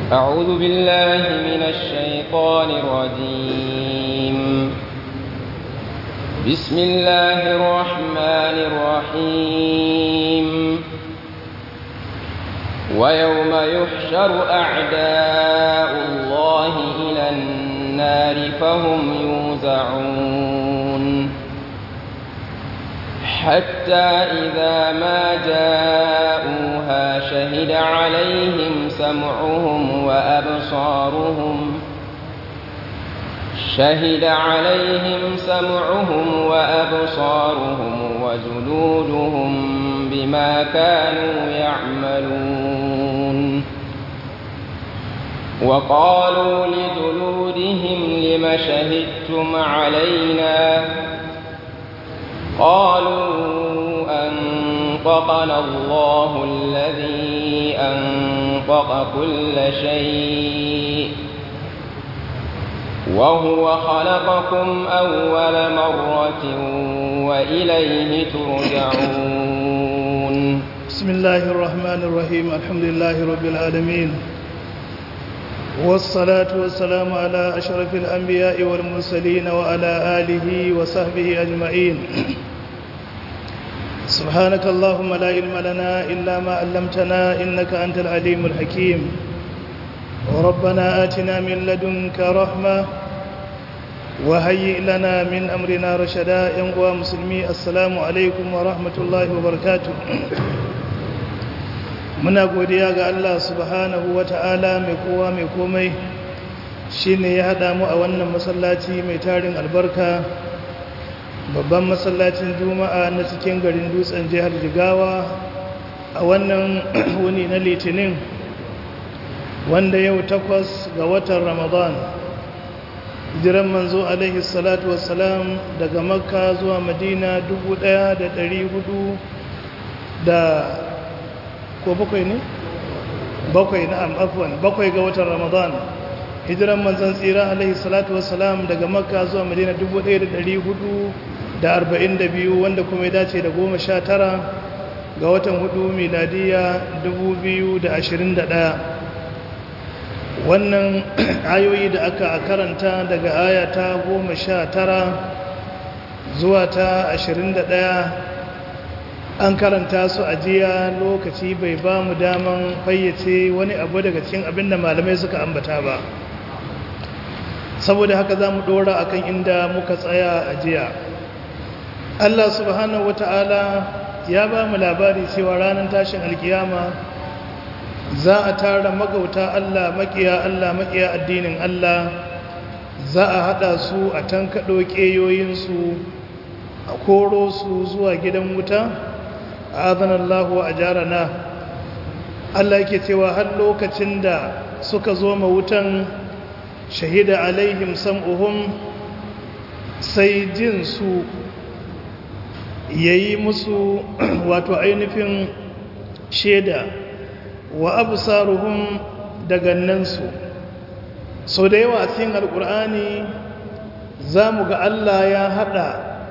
أعوذ بالله من الشيطان الرجيم بسم الله الرحمن الرحيم ويوم يحشر أعداء الله إلى النار فهم يوزعون حتى إذا ما جاءوها شهد عليهم سمعهم وأبصارهم شهد عليهم سمعهم وأبصارهم وجلودهم بما كانوا يعملون وقالوا لجلودهم لم شهدتم علينا قالوا أنطقنا الله الذي أنطق كل شيء وهو خلقكم أول مرة وإليه ترجعون بسم الله الرحمن الرحيم الحمد لله رب العالمين والصلاة والسلام على أشرف الأنبياء والمرسلين وعلى آله وصحبه أجمعين سبحانك اللهم لا علم لنا إلا ما علمتنا إنك أنت العليم الحكيم وربنا آتنا من لدنك رحمة وهيئ لنا من أمرنا رشدا ينقوى مسلمي السلام عليكم ورحمة الله وبركاته muna godiya ga Allah subhanahu ta'ala mai kowa mai komai shine ya haɗa mu a wannan masallaci mai tarin albarka babban masallacin juma'a na cikin garin dutsen jihar jigawa a wannan wuni na litinin wanda yau takwas ga watan ramadan jiran manzo alaihi salatu wassalam daga makka zuwa madina 1400 da ko bakwai ne? bakwai na'am afwan bakwai ga watan ramadan hijiran manzon tsira alaihi salatu wassalam daga makka zuwa madina 1442 wanda kuma ya dace da goma sha tara ga watan hudu miladiya 2021 wannan ayoyi da aka karanta daga aya ta goma sha tara zuwa ta 21 an karanta su a jiya lokaci bai ba mu daman fayyace wani abu daga cikin abin da malamai suka ambata ba saboda haka za mu dora akan inda muka tsaya a jiya Allah subhanahu wata'ala ya ba mu labari cewa ranar tashin alkiyama za a tara magauta Allah makiya Allah makiya addinin Allah za a hada su a tankaɗo ƙeyoyinsu a koro su zuwa gidan wuta adhanallahu wa ajarana Allah yake cewa har lokacin da suka zo ma wutan shahida alaihim sam'uhum sai jin su yayi musu wato ainihin sheda wa absaruhum daga nan su so da yawa a cikin alkur'ani zamu ga Allah ya hada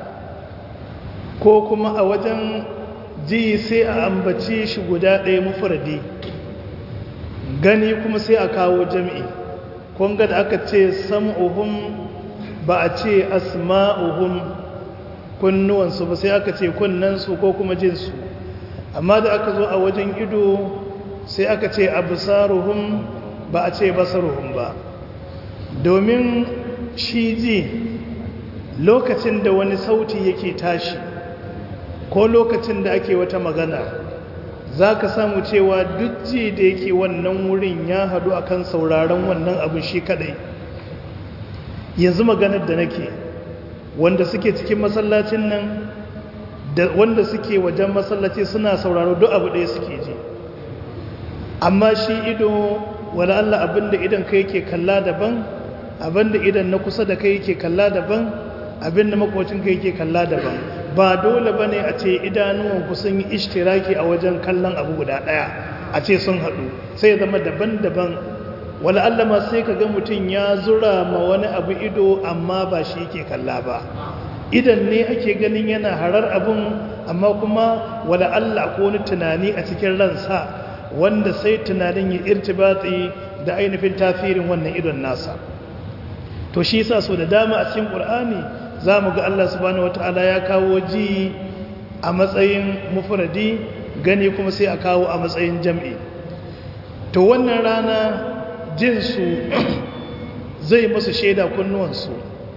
ko kuma a wajen ji sai a ambaci shi guda ɗaya mufuradi gani kuma sai a kawo jami'i kunga da aka ce sam'uhum ba a ce asma'uhum kunnuwansu ba sai aka ce kunnansu ko kuma jinsu amma da aka zo a wajen ido sai aka ce absaruhum ba a ce basaruhum ba domin shi ji lokacin da wani sauti yake tashi ko lokacin da ake wata magana za ka samu cewa duk ji da yake wannan wurin ya hadu akan sauraron wannan abin shi kadai yanzu maganar da nake wanda suke cikin masallacin nan da wanda suke wajen masallaci suna sauraro duk abu ɗaya suke ji amma shi ido wala Allah abinda idan kai yake kalla daban abinda idan na kusa da kai yake kalla daban abinda makwacin kai yake kalla daban ba dole ba ne a ce idanuwanku sun yi ishtiraki a wajen kallon abu guda ɗaya a ce sun haɗu sai ya zama daban-daban wala Allah ma sai ka ga mutum ya zura ma wani abu ido amma ba shi yake kalla ba idan ne ake ganin yana harar abun amma kuma wala Allah ko wani tunani a cikin ransa wanda sai tunanin ya irtibati da ainihin tafirin wannan idon nasa to shi yasa so da dama a cikin qur'ani zamu ga Allah subhanahu wataala ya kawo ji a matsayin mufradi gani kuma sai a kawo a matsayin jam'i to wannan rana jin su zai musu shaida kunnuwansu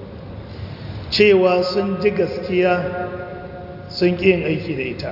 cewa sun ji gaskiya sun ƙi yin aiki da ita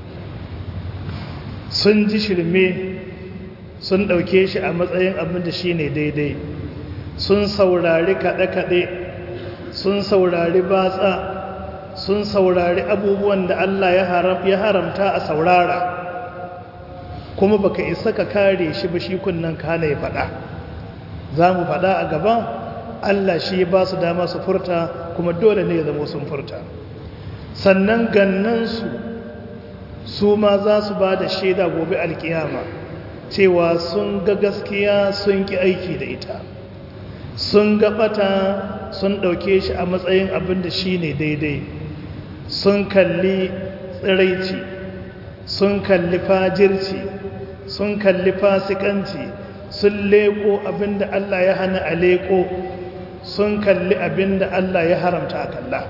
sun ji shirme sun ɗauke shi a matsayin abin da shi ne daidai sun saurari kaɗe-kaɗe sun saurari batsa sun saurari abubuwan da Allah ya haramta a saurara kuma baka isa ka kare shi ba shi kunnan kana ya faɗa za mu faɗa a gaba Allah shi ba su dama su furta kuma dole ne ya zama sun furta sannan gannansu su ma za su ba da shaida gobe alkiyama cewa sun ga gaskiya sun ki aiki da ita sun ga bata sun ɗauke shi a matsayin abin da shi ne daidai sun kalli tsiraici sun kalli fajirci sun kalli fasikanci sun leko abin da Allah ya hana a leko sun kalli abin da Allah ya haramta a kalla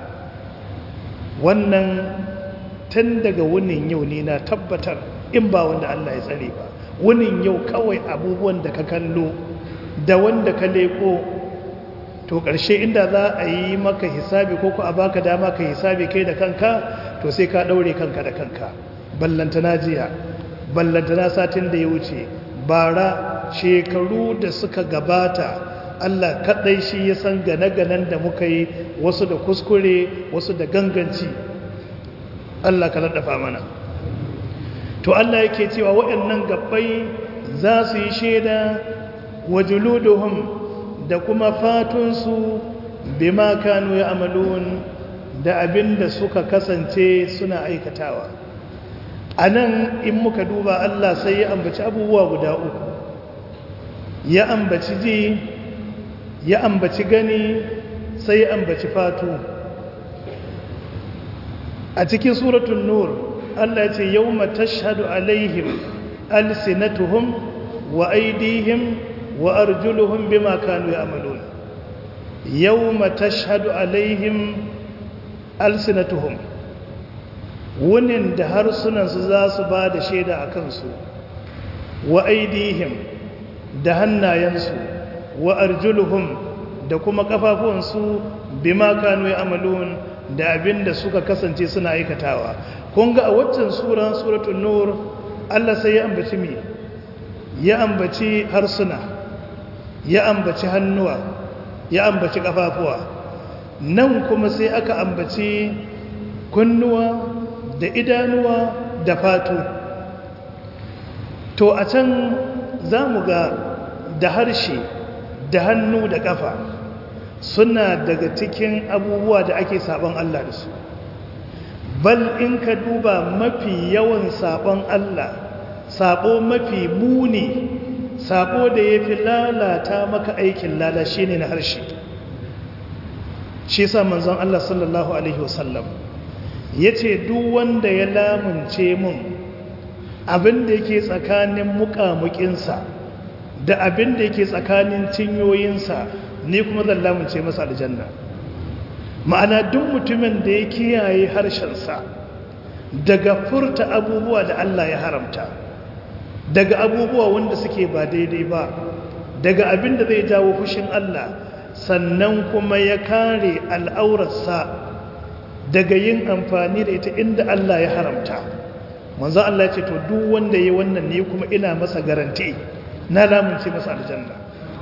wannan tun daga wunin yau ne na tabbatar in ba wanda Allah ya tsare ba wunin yau kawai abubuwan da ka kallo da wanda ka leko to ƙarshe inda za a yi maka hisabi ko ku a baka dama ka hisabi kai da kanka to sai ka ɗaure kanka da kanka ballantana jiya ballantana satin da ya wuce bara shekaru da suka gabata Allah kaɗai shi ya san gane-ganen da muka yi wasu da kuskure wasu da ganganci Allah ka laɗafa mana to Allah yake cewa waɗannan gabbai za su yi shaida wa juluduhum da kuma fatunsu bima kanu ya amalun da abin da suka kasance suna aikatawa a nan in muka duba Allah sai ya ambaci abubuwa guda uku ya ambaci ji ya ambaci gani sai ya ambaci fatu a cikin suratun nur Allah ce yau tashhadu alaihim alsinatuhum wa aidihim wa arjuluhum bima kanu ya'malun yawma tashhadu alaihim alsinatuhum wunin da harsunansu za su ba da shaida a kansu wa aidihim da hannayensu wa arjuluhum da kuma kafafuwansu bima kanu ya'malun da abinda suka kasance suna aikatawa kun ga a waccan sura suratul nur Allah sai ya ambaci me ya ambaci harsuna ya ambaci hannuwa ya ambaci kafafuwa nan kuma sai aka ambaci kunnuwa da idanuwa da fatu to a can za mu ga da harshe da hannu da kafa suna daga cikin abubuwa da ake sabon Allah da su bal in ka duba mafi yawan sabon Allah sabo mafi muni sabo da ya fi lalata maka aikin lala shi ne na harshe shi sa manzon Allah sallallahu Alaihi wasallam ya ce duk wanda ya lamunce mun abinda yake tsakanin mukamukinsa da abinda yake tsakanin cinyoyinsa ni kuma zan lamunce masa aljanna ma'ana duk mutumin da ya kiyaye harshensa daga furta abubuwa da Allah ya haramta daga abubuwa wanda suke ba daidai ba daga abin da zai jawo fushin Allah sannan kuma ya kare al'aurarsa daga yin amfani da ita inda Allah ya haramta manzo Allah ya ce to duk wanda yayi wannan ne kuma ina masa garanti na lamunce masa aljanna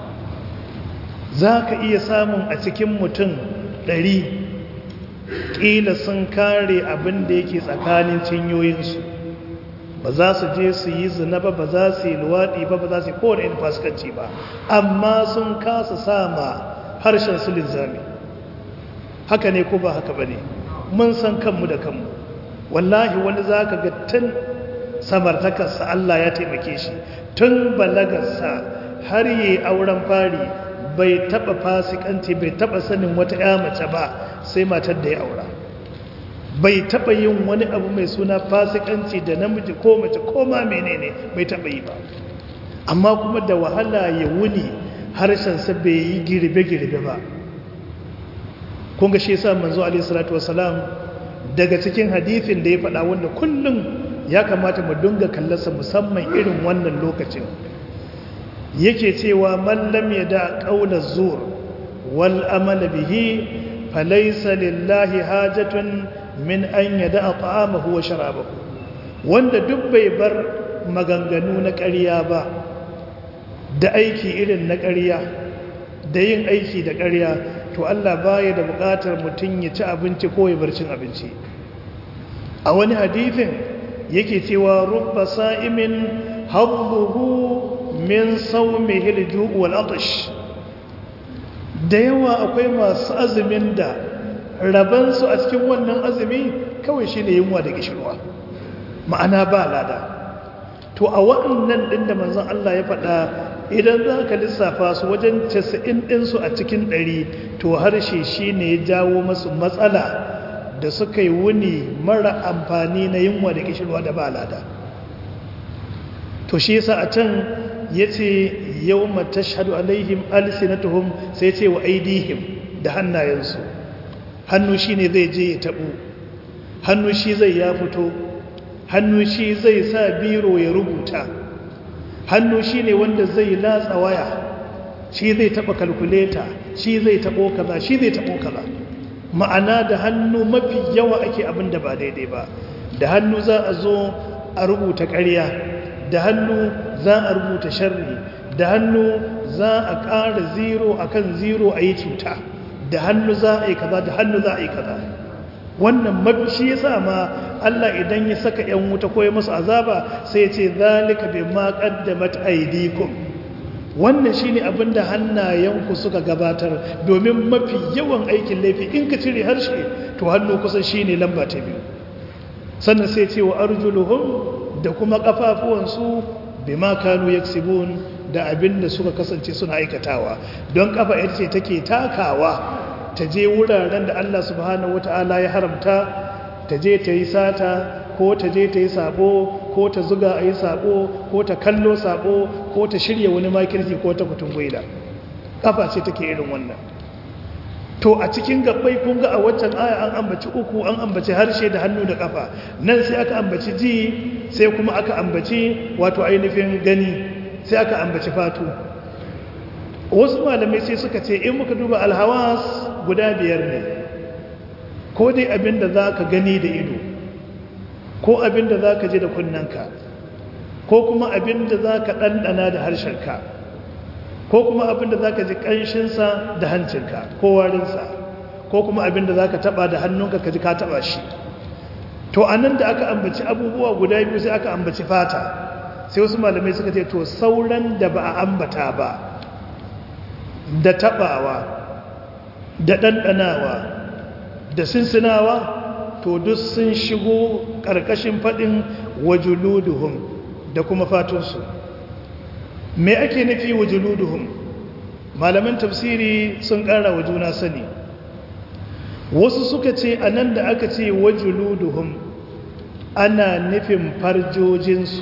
zaka iya samun a cikin mutum ɗari ƙila sun kare abin da yake tsakanin cinyoyinsu ba za su je su yi zina ba ba za su yi luwaɗi ba ba za su yi kowane yin fasikanci ba amma sun kasa sama harshen su linzami haka ne ko ba haka ba ne mun san kanmu da kanmu wallahi wani za ka ga tun samartakarsa Allah ya taimake shi tun balagarsa har yi auren fari bai taba fasikanci bai taba sanin wata ya mace ba sai matar da ya aura bai taba yin wani abu mai suna fasikanci da namiji ko mace ko ma menene bai taba yi ba amma kuma da wahala ya wuni harshensa bai yi girbe-girbe ba kun ga shi sa manzo alaihi salatu wasalam daga cikin hadithin da ya faɗa wanda kullum ya kamata mu dunga kallasa musamman irin wannan lokacin yake cewa mallam ya da ƙaunar zuwa wal amala bihi falaisa lillahi hajatun min an ya da ta'amahu wa sharabahu wanda duk bai bar maganganu na ƙarya ba da aiki irin na ƙarya da yin aiki da ƙarya to Allah baya da buƙatar mutum ya ci abinci ko ya bar cin abinci a wani hadithin yake cewa rubba sa'imin habbuhu min saumihi al-ju' wal atash da yawa akwai masu azumin da rabansu a cikin wannan azumi kawai shine yunwa da kishirwa ma'ana ba lada to a waɗannan ɗin da manzon Allah ya faɗa idan za ka lissafa su wajen 90 ɗinsu a cikin ɗari to harshe shine ya jawo masu matsala da suka yi wuni mara amfani na yunwa da kishirwa da ba lada to shi yasa a can ya ce yau mata shahadu alaihim alisinatuhum sai ce wa aidihim da hannayensu hannu shi ne zai je ya taɓo hannu shi zai ya fito hannu shi zai sa biro ya rubuta hannu shi ne wanda zai latsa waya shi zai taɓa kalkuleta shi zai taɓo kaza shi zai taɓo kaza ma'ana da hannu mafi yawa ake abin da ba daidai ba da hannu za a zo a rubuta ƙarya da hannu za a rubuta sharri da hannu za a ƙara zero a kan zero a yi cuta da hannu za a yi kaza da hannu za a yi kaza wannan mafi shi ya sa ma Allah idan ya saka ‘yan wuta ko ya masu azaba sai ce zalika bai ma ƙaddamat aidikum wannan shi ne abin da hannayenku suka gabatar domin mafi yawan aikin laifi in ka cire harshe to hannu kusan shi ne lamba ta biyu sannan sai ce wa arjuluhum da kuma kafafuwansu bima kanu yaksibun da abin da suka kasance suna aikatawa don kafa ita ce take takawa ta je wuraren da Allah subhanahu wata'ala ya haramta ta je ta yi sata ko ta je ta yi sabo ko ta zuga a yi sabo ko ta kallo sabo ko ta shirya wani makirci ko ta kutun gwaida kafa ce take irin wannan to a cikin gabbai kun ga a waccan aya an ambaci uku an ambaci harshe da hannu da kafa nan sai aka ambaci ji sai kuma aka ambaci wato ainihin gani sai aka ambaci fatu wasu malamai sai suka ce in muka duba alhawas guda biyar ne ko dai abin da za ka gani da ido ko abin da za ka ji da kunnanka ko kuma abin da za ka ɗanɗana da harshenka ko kuma abin da za ka ji ƙanshinsa da hancinka ko warinsa ko kuma abin da za ka taɓa da hannunka ka ji ka taɓa shi to a nan da aka ambaci abubuwa guda biyu sai aka ambaci fata sai wasu malamai suka ce to sauran da ba a ambata ba da taɓawa da ɗanɗanawa da sinsinawa to duk sun shigo ƙarƙashin faɗin wajuluduhum da kuma fatunsu me ake nufi wajuluduhum malaman tafsiri sun ƙara wa juna sani wasu suka ce a nan da aka ce wajuluduhum ana nufin farjojinsu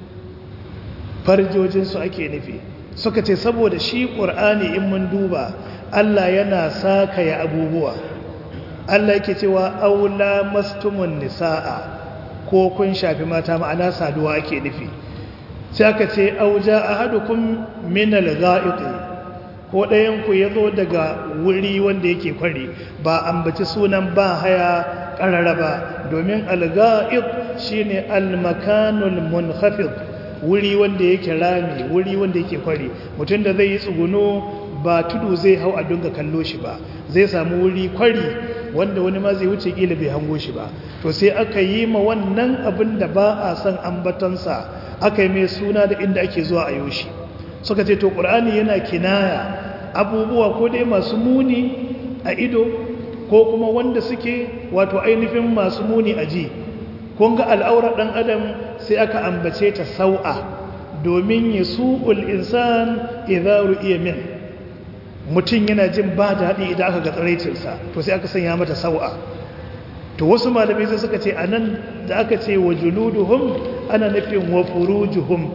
farjojinsu ake nufi suka ce saboda shi ƙur'ani in mun duba Allah yana sakaya abubuwa Allah yake cewa aula mastumun nisa'a ko kun shafi mata ma'ana saduwa ake nufi sai aka ce auja ahadukum min al-gha'iti ko ɗayan ku yazo daga wuri wanda yake kwari ba ambaci sunan ba haya ƙarara ba domin al-gha'it shine al-makanul munkhafid wuri wanda yake rami wuri wanda yake kwari mutum da zai yi tsuguno ba tudu zai hau a dunga kallo shi ba zai samu wuri kwari wanda wani ma zai wuce kila bai hango shi ba to sai aka yi ma wannan abin da ba a san ambatansa aka yi mai suna da inda ake zuwa a yoshi suka ce to ƙur'ani yana kinaya abubuwa ko dai masu muni a ido ko kuma wanda suke wato ainihin masu muni a ji kun ga al'aurar ɗan adam sai aka ambace ta sau'a domin ya su'ul insan idharu iya min mutum yana jin ba daɗi idan aka ga tsaraicinsa to sai aka sanya mata sau'a to wasu malamai sai suka ce a nan da aka ce wa juluduhum ana nufin wa furujuhum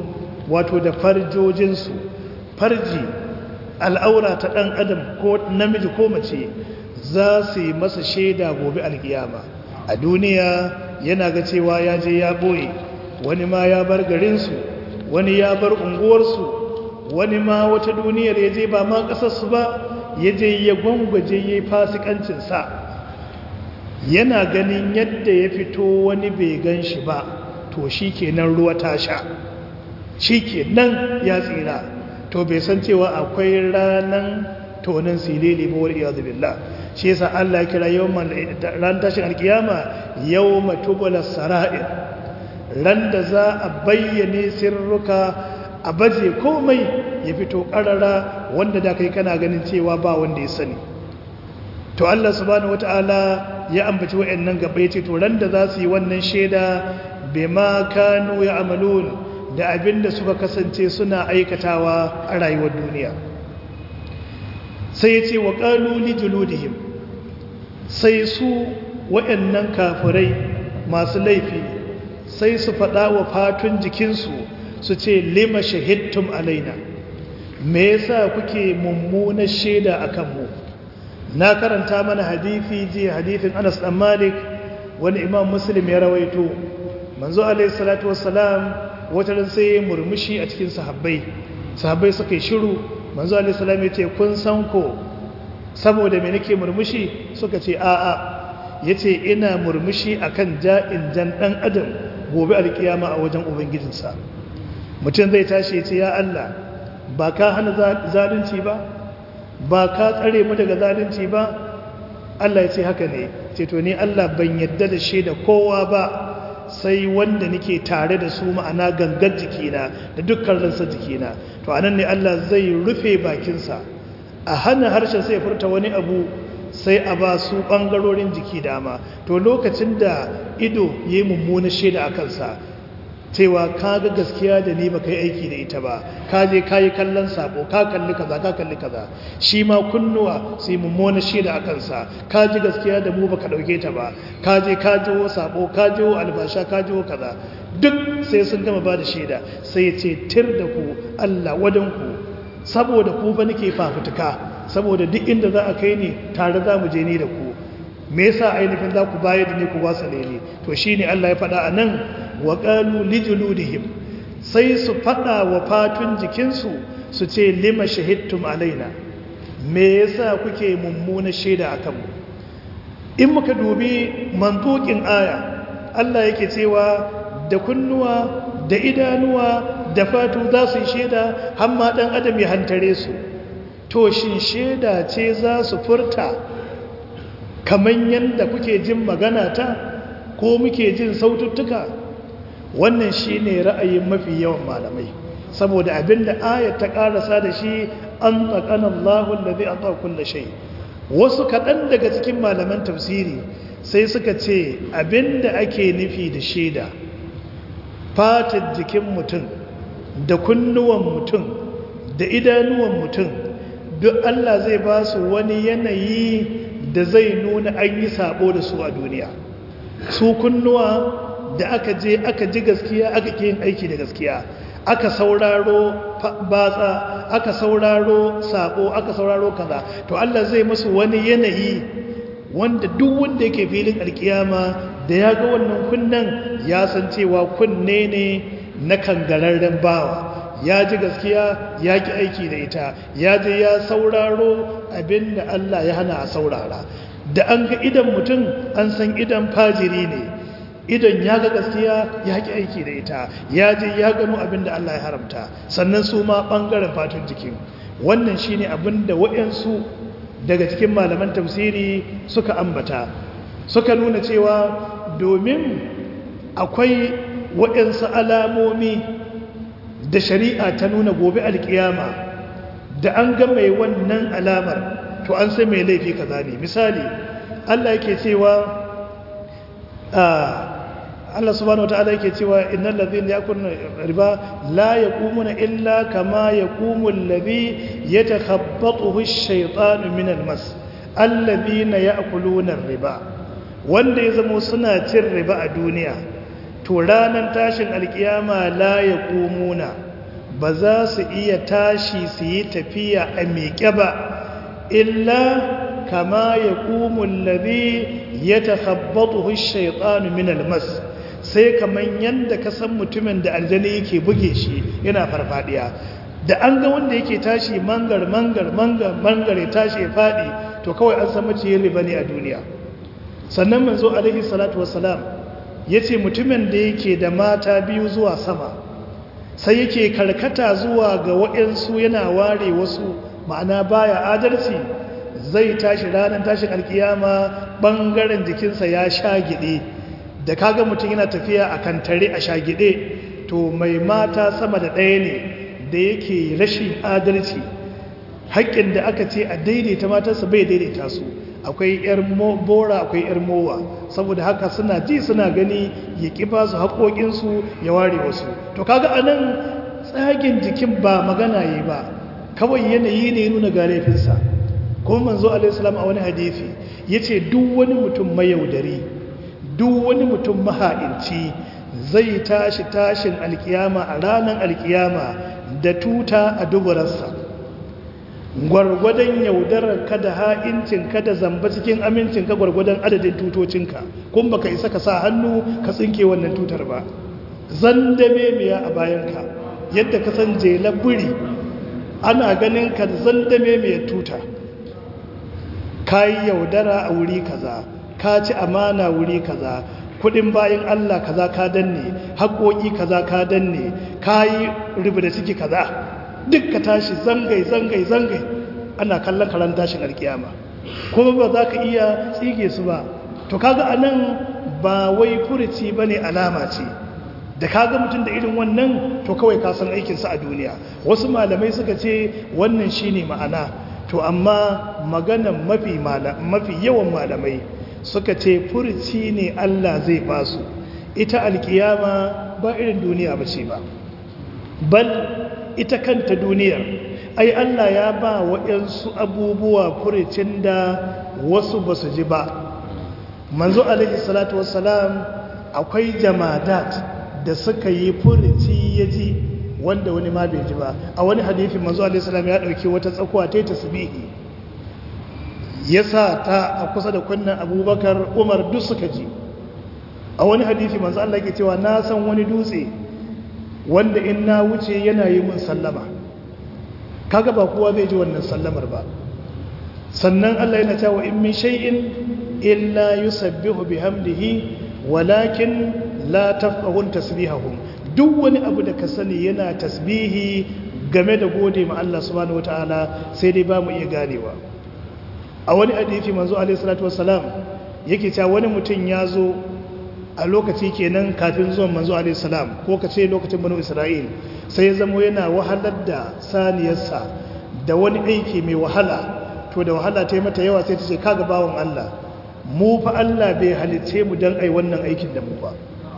wato da farjojinsu farji al'aura ta ɗan adam ko namiji ko mace za su yi masa shaida gobe alkiyama a duniya yana ga cewa ya je ya ɓoye wani ma ya bar garinsu wani ya bar unguwarsu wani ma wata duniyar ya je ba ma ƙasarsu ba ya je ya gwangwaje ya yi fasikancinsa yana ganin yadda ya fito wani bai gan shi ba to shi kenan ruwa ta sha shi kenan ya tsira to bai san cewa akwai ranan tonin silili ba wani iyazu billah shi yasa Allah ya kira yawman ran tashin alkiyama yawma tubula sara'ir ran da za a bayyane sirruka a baje komai ya fito karara wanda da kai kana ganin cewa ba wanda ya sani to Allah subhanahu wataala ya ambaci wayannan gaba yace to ran da za su yi wannan sheda bima kanu ya'malun da abinda suka kasance suna aikatawa a rayuwar duniya sai yace wa qalu li juludihim sai su wayannan kafirai masu laifi sai su faɗa wa fatun jikinsu su ce lima shahidtum alaina me yasa kuke mummunar shaida akan mu na karanta mana hadithi ji hadithin Anas dan Malik wani Imam Muslim ya rawaito manzo alayhi salatu wassalam wata ran sai murmushi a cikin sahabbai sahabbai suka yi shiru manzo alayhi salam ya ce kun san ko saboda me nake murmushi suka ce a'a yace ina murmushi akan ja'in jan dan adam gobe alkiyama a wajen ubangijinsa mutum zai tashi ya ce ya Allah ba ka hana zalunci ba ba ka tsare mu daga zalunci ba Allah ya ce haka ne ce to ni Allah ban yadda da shaida kowa ba sai wanda nake tare da su ma'ana gangar jikina da dukkan ransa jikina to anan ne Allah zai rufe bakinsa a hana harshen sai furta wani abu sai a ba su ɓangarorin jiki dama to lokacin da ido ya yi mummunan shaida a kansa cewa ka ga gaskiya da ni ba ka yi aiki da ita ba ka je ka yi kallon sabo ka kalli kaza ka kalli kaza shi ma kunnuwa su yi mummunan shaida a kansa ka ji gaskiya da mu ba ka ɗauke ta ba ka je ka jiwo sabo ka jiwo albasha ka jiwo kaza duk sai sun gama ba da shaida sai ce tir da ku allah wadanku saboda ku ba nake fafutuka saboda duk inda za a kai ni tare za mu je ni da ku me yasa ainihin za ku bayar da ni ku wasale ni to shine Allah ya faɗa a nan wa qalu lijuludihim sai su faɗa wa fatun jikinsu su ce lima shahidtum alaina me yasa kuke mummuna shaida akan mu in muka dubi mantukin aya Allah yake cewa da kunnuwa da idanuwa da fatu za su yi shaida har ma dan adam ya hantare su to shin shaida ce za su furta kamar yadda kuke jin magana ta ko muke jin saututtuka wannan shi ne ra'ayin mafi yawan malamai saboda abinda ayat ta karasa da shi an tsakanin lahun da zai a kulle shai wasu kaɗan daga cikin malaman tafsiri sai suka ce abinda ake nufi da shaida fatar jikin mutum da kunnuwan mutum da idanuwan mutum duk Allah zai ba su wani yanayi da zai nuna an yi sabo da su a duniya su kunnuwa da aka je aka ji gaskiya aka ke yin aiki da gaskiya aka sauraro batsa aka sauraro sabo aka sauraro kaza to Allah zai musu wani yanayi wanda duk wanda yake filin alkiyama da ya ga wannan kunnan ya san cewa kunne ne na kangararren bawa ya ji gaskiya ya ki aiki da ita ya je ya sauraro abinda Allah ya hana a saurara da an ga idan mutum an san idan fajiri ne idan ya ga gaskiya ya ki aiki da ita ya je ya gano abinda Allah ya haramta sannan su ma ɓangaren fatun jikin wannan shine abinda waɗansu daga cikin malaman tafsiri suka ambata suka nuna cewa domin akwai waɗansu alamomi da shari'a ta nuna gobe alkiyama da an ga mai wannan alamar to an sai mai laifi kaza ne misali Allah yake cewa Allah subhanahu wataala yake cewa innal ladhina yakuluna riba la yaqumuna illa kama yaqumu alladhi yatakhabbathu ash-shaytanu min al-mas alladhina ya'kuluna riba wanda ya zama suna cin riba a duniya to ranar tashin alkiyama la ya ƙumuna ba za su iya tashi su yi tafiya a miƙe ba illa kama ya ƙumun labi ya takhabbatu shaitanu min almas sai kaman yadda ka san mutumin da aljani yake buge shi yana farfadiya da an ga wanda yake tashi mangar mangar mangar mangar ya tashi ya fadi to kawai an san maciyin riba ne a duniya sannan manzo alaihi salatu wassalam yace mutumin da yake da mata biyu zuwa sama sai yake karkata zuwa ga waɗansu yana ware wasu ma'ana baya adalci zai tashi ranar tashin alkiyama bangaren jikinsa ya sha gide da kaga mutum yana tafiya a kantare a sha gide to mai mata sama da ɗaya ne da yake rashin adalci haƙƙin da aka ce a daidaita matarsa bai daidaita su akwai yar bora akwai yar mowa saboda haka suna ji suna gani ya kifa su haƙoƙinsu ya ware wasu to kaga anan tsagin jikin ba magana yi ba kawai yanayi ne nuna ga laifinsa kuma manzo alaihissalam a wani hadisi ya ce duk wani mutum mayaudari duk wani mutum maha'inci zai tashi tashin alkiyama a ranar alkiyama da tuta a duburarsa gwargwadon yaudarar ka da ha'incin ka da zamba cikin amincin ka gwargwadon adadin tutocinka kun baka isa ka sa hannu ka tsinke wannan tutar ba zandame miya a bayanka yadda ka san jela buri ana ganin ka zandame miya tuta ka yi yaudara a wuri kaza ka ci amana wuri kaza kudin bayan Allah kaza ka danne haƙoƙi kaza ka danne ka yi da ciki kaza duk ka tashi zangai zangai zangai ana kallon karan tashin alkiyama kuma ba za ka iya tsige su ba to kaga anan ba wai furici ba ne alama ce da kaga mutum da irin wannan to kawai ka san aikinsa a duniya wasu malamai suka ce wannan shine ma'ana to amma maganan mafi mafi yawan malamai suka ce furici ne Allah zai basu ita alkiyama ba irin duniya ba ce ba bal ita kanta duniyar ai Allah ya ba waɗansu abubuwa furicin da wasu ba su ji ba manzo alaihi salatu wassalam akwai jamadat da suka yi furici ya ji wanda wani ma bai ji ba a wani hadithi manzo alaihi salam ya ɗauki wata tsakuwa ta yi tasbihi ya sa ta a kusa da kunnan abubakar umar duk suka ji a wani hadithi manzo Allah ke cewa na san wani dutse wanda in na wuce yana yi mun sallama kaga ba kowa zai ji wannan sallamar ba sannan Allah yana cewa in min shay'in illa yusabbihu bihamdihi walakin la tafqahun tasbihahum duk wani abu da ka sani yana tasbihi game da gode ma Allah subhanahu wataala sai dai ba mu iya ganewa a wani hadisi manzo alaihi salatu wassalam yake cewa wani mutum ya zo a lokaci kenan kafin zuwan manzo alaihi salam ko ka ce lokacin banu isra'il sai ya zamo yana wahalar da saniyarsa da wani aiki mai wahala to da wahala ta yi mata yawa sai ta ce kaga bawan Allah mu fa Allah bai halice mu dan ai wannan aikin da mu ba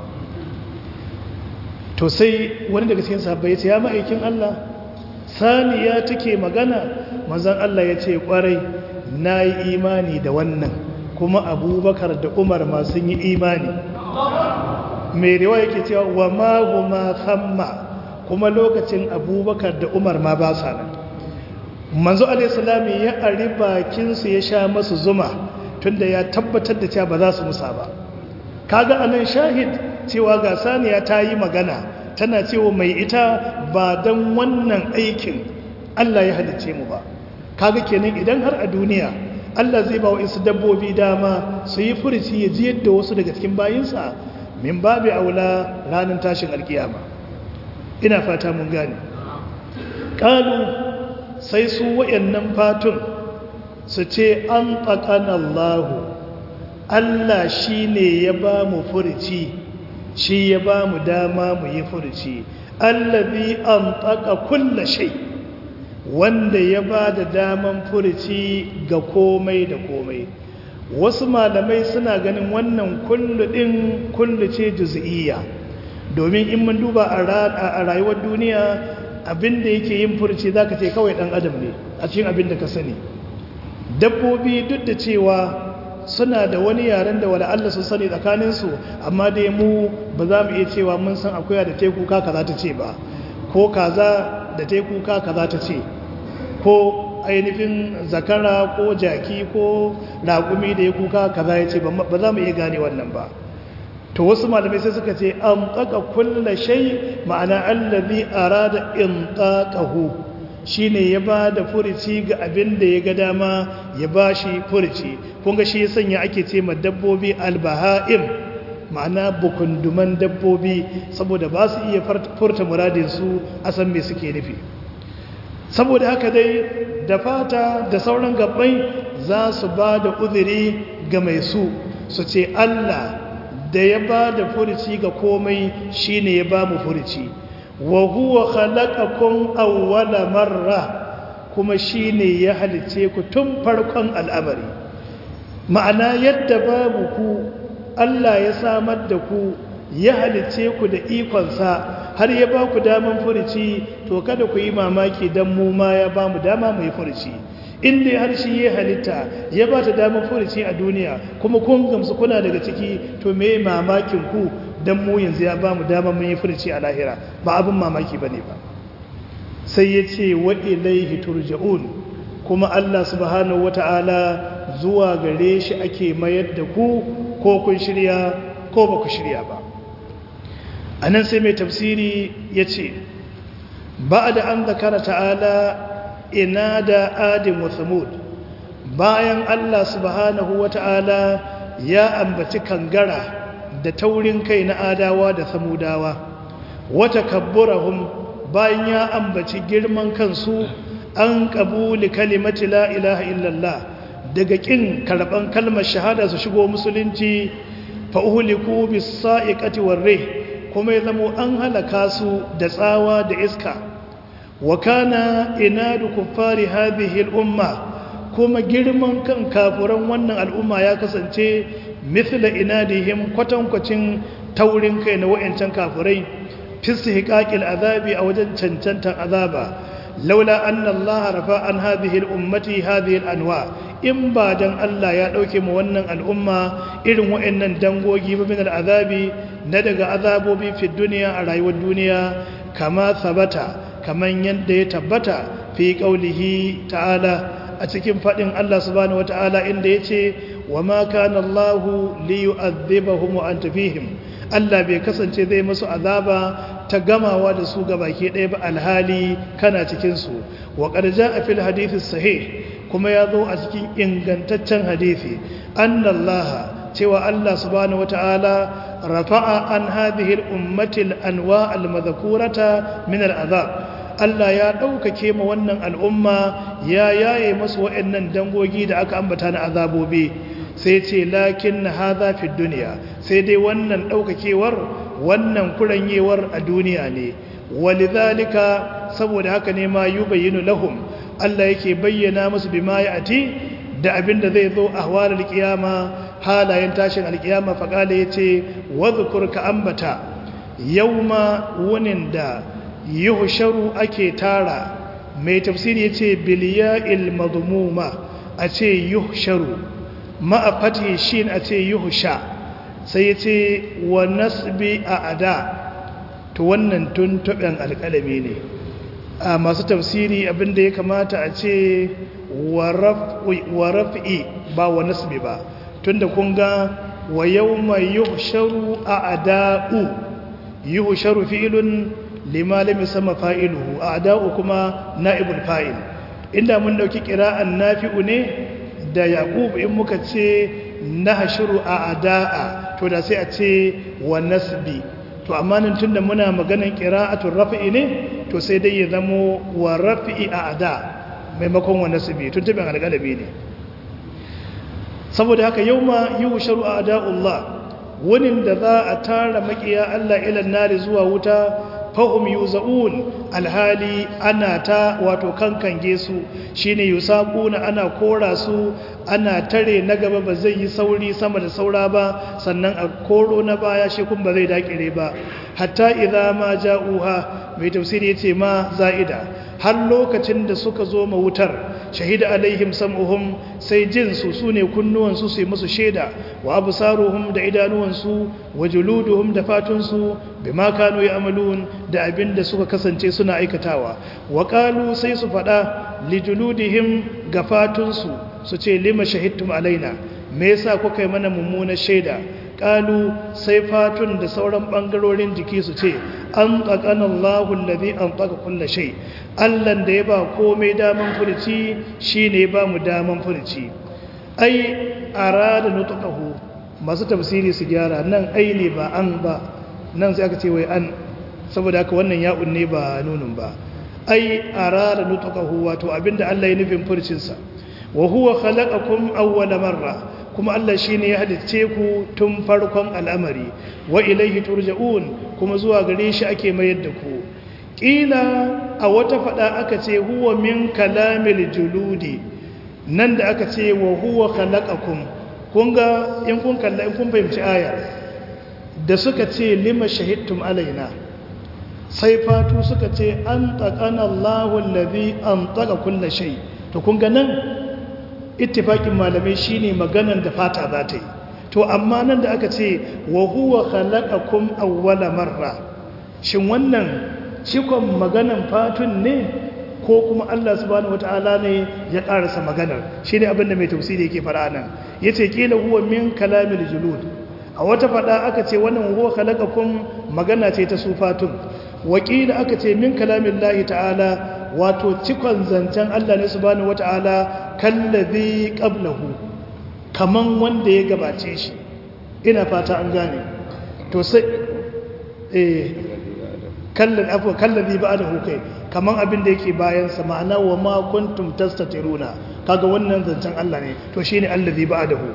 to sai wani daga cikin sahabbai ya ce ya ma'aikin Allah saniya take magana manzon Allah ya ce kwarai nayi imani da wannan kuma abubakar da umar ma sun yi imani mai riwa yake cewa wa ma huma thamma kuma lokacin abubakar da umar ma ba sa nan manzo alaihissalami ya ari bakinsu ya sha masu zuma tunda ya tabbatar da cewa ba za su musa ba kaga anan shahid cewa ga saniya ta yi magana tana cewa mai ita ba don wannan aikin Allah ya halicce mu ba kaga kenan idan har a duniya Allah zai ba wa isu dabbobi dama su yi furici ya ji yadda wasu daga cikin bayinsa min babu aula ranar tashin alkiyama ina fata mun gane ƙalu sai su wayannan fatun su ce an tsakana Allahu Allah shi ne ya ba mu furici shi ya ba mu dama mu yi furici allazi an tsaka kulla shai wanda ya ba da daman furici ga komai da komai wasu malamai suna ganin wannan kullu ɗin kullu ce juz'iyya domin in mun duba a rayuwar duniya abinda yake yin furici zaka ce kawai ɗan adam ne a cikin abinda ka sani dabbobi duk da cewa suna da wani yaren da wala Allah sun sani tsakaninsu amma dai mu ba za mu iya cewa mun san akuya da teku kaka za ta ce ba ko kaza da ta yi kuka kaza ta ce ko ainihin zakara ko jaki ko raƙumi da ya kuka kaza ya ce ba za mu iya gane wannan ba to wasu malamai sai suka ce an ƙaƙa kulla shai ma'ana allazi arada in ƙaƙahu shi ne ya ba da furici ga abin da ya ga dama ya ba shi furici kunga shi ya sanya ake ce ma dabbobi albaha'im ma'ana bukunduman dabbobi saboda ba su iya furta muradinsu a san me suke nufi saboda haka dai da fata da sauran gabbai za su ba da uzuri ga mai su su ce Allah da ya ba da furici ga komai shine ya ba mu furici wa huwa khalaqakum awwala marra kuma shine ya halice ku tun farkon al'amari ma'ana yadda babu ku Allah ya samar da ku ya halice ku da ikonsa har ya ba ku daman furici to kada ku yi mamaki dan mu ma ya ba mu dama mu yi furici inda har shi ya halitta ya ba ta damar furici a duniya kuma kun gamsu kuna daga ciki to me mamakin ku dan mu yanzu ya ba mu damar mun yi furici a lahira ba abin mamaki bane ba sai ya ce wa ilaihi turja'un kuma Allah subhanahu wata'ala zuwa gare shi ake mayar da ku ko kun shirya ko ba ku shirya ba anan sai mai tafsiri ya ce ba da an zakara ta'ala ina da adin wa samud bayan Allah subhanahu wata'ala ya ambaci kangara da taurin kai na adawa da samudawa wata kabburahum bayan ya ambaci girman kansu an kabuli kalimati la ilaha illallah daga kin karban kalmar shahada su shigo musulunci fa uhliku bis sa'iqati war rih kuma ya zamo an halaka su da tsawa da iska wa kana inadu kuffari hadhihi al-umma kuma girman kan kafuran wannan al'umma ya kasance mithla inadihim kwatankwacin taurin kai na wayancan kafurai fishiqaqil azabi a wajen cancantan azaba laula anna Allah rafa an hadhihi al-ummati hadhihi al-anwa in ba dan Allah ya dauke mu wannan al'umma irin wayannan dangogi ba min al-azabi na daga azabobi fi duniya a rayuwar duniya kama sabata kaman yadda ya tabbata fi qaulihi ta'ala a cikin fadin Allah subhanahu wata'ala inda yace wa ma kana Allahu liyu'adhibahum wa anta fihim Allah bai kasance zai musu azaba ta gamawa da su gabaki ɗaya ba alhali kana cikin su wa qad ja'a fil hadithi sahih kuma ya zo a cikin ingantaccen hadisi annallaha cewa Allah subhanahu wata'ala rafa'a an hadhihi al-ummati al-anwa al-madhkurata min al-azab Allah ya ɗaukake ma wannan al'umma ya yaye masu waɗannan dangogi da aka ambata na azabobi sai ce lakin na haza fi duniya sai dai wannan ɗaukakewar wannan kuranyewar a duniya ne walidhalika saboda haka ne ma yubayyinu lahum Allah yake bayyana musu bima ati da abin da zai zo a hawalar kiyama halayen tashin alkiyama faƙala ya ce wadhukur ka ambata yauma wunin da yuhsharu ake tara mai tafsiri ya ce biliya'il mazmuma a ce yuhsharu ma'a fatihi shin a ce yuhsha sai ya ce wa nasbi a ada to wannan tun taɓen alƙalami ne a masu tafsiri abinda ya kamata a ce wa raf'i ba wa nasbi ba tunda kun ga wa yawma yuhsharu a ada'u yuhsharu fi'lun lima lam yusamma fa'iluhu a ada'u kuma na'ibul fa'il inda mun dauki qira'an nafi'u ne da yaqub in muka ce nahshuru a ada'a to da sai a ce wa nasbi to amma nan tunda muna maganan qira'atul raf'i ne to sai dai ya zamo wa raf'i a ada maimakon wa nasbi tun tabin alƙalabi ne saboda haka yauma yusharu a ada'ullah wunin da za a tara makiya Allah ilan nari zuwa wuta fahum yuzaun alhali ana ta wato kankange su shine yusaquna ana kora su ana tare na gaba ba zai yi sauri sama da saura ba sannan a koro na baya shi kun ba zai dakire ba hatta idza ma ja'uha mai tafsiri yace ma za'ida har lokacin da suka zo ma wutar shahida alaihim sam'uhum sai jin su sune kunnuwan su sai musu sheda wa absaruhum da idanuwan su wa juluduhum da fatun su bima kanu ya'malun da abinda suka kasance suna aikatawa wa qalu sai su fada li juludihim ga fatun su su ce lima shahidtum alaina me yasa kuka yi mana mummunar shaida kalu sai fatun da sauran bangarorin jiki su ce an tsakanin Allahun lazi an tsaka kulla shai allan da ya ba komai daman furici shi ne ba mu daman furici ai a rada nutukahu masu tafsiri su gyara nan ai ne ba an ba nan sai aka ce wai an saboda haka wannan ya'un ne ba nunin ba ai a rada nutukahu wato abinda allah ya nufin furcinsa wa huwa khalaqakum awwala marra kuma Allah shi ne ya halicce ku tun farkon al'amari wa ilaihi turja'un kuma zuwa gare shi ake mayar da ku ƙila a wata faɗa aka ce huwa min kalamil juludi nan da aka ce wa huwa khalaqakum kun ga in kun kalla in kun fahimci aya da suka ce lima shahidtum alaina sai fatu suka ce an taqana Allahu allazi an taqa kulli shay to kun ga nan ittifakin malamai shine maganan da fata za ta yi to amma nan da aka ce wa huwa khalaqakum awwala marra shin wannan cikon maganan fatun ne ko kuma Allah subhanahu wataala ne ya karasa maganar shine abinda mai tafsiri yake fara nan yace kila huwa min kalamil julud a wata fada aka ce wannan huwa khalaqakum magana ce ta su fatun wakila aka ce min kalamillahi ta'ala wato cikon zancen Allah ne subhanahu wata'ala kallazi qablahu kaman wanda ya gabace shi ina fata an gane to sai eh kallan afwa kallazi ba'dahu kai kaman abin da yake bayan sa ma'ana wa ma kuntum tastatiruna kaga wannan zancen Allah ne to shine allazi ba'dahu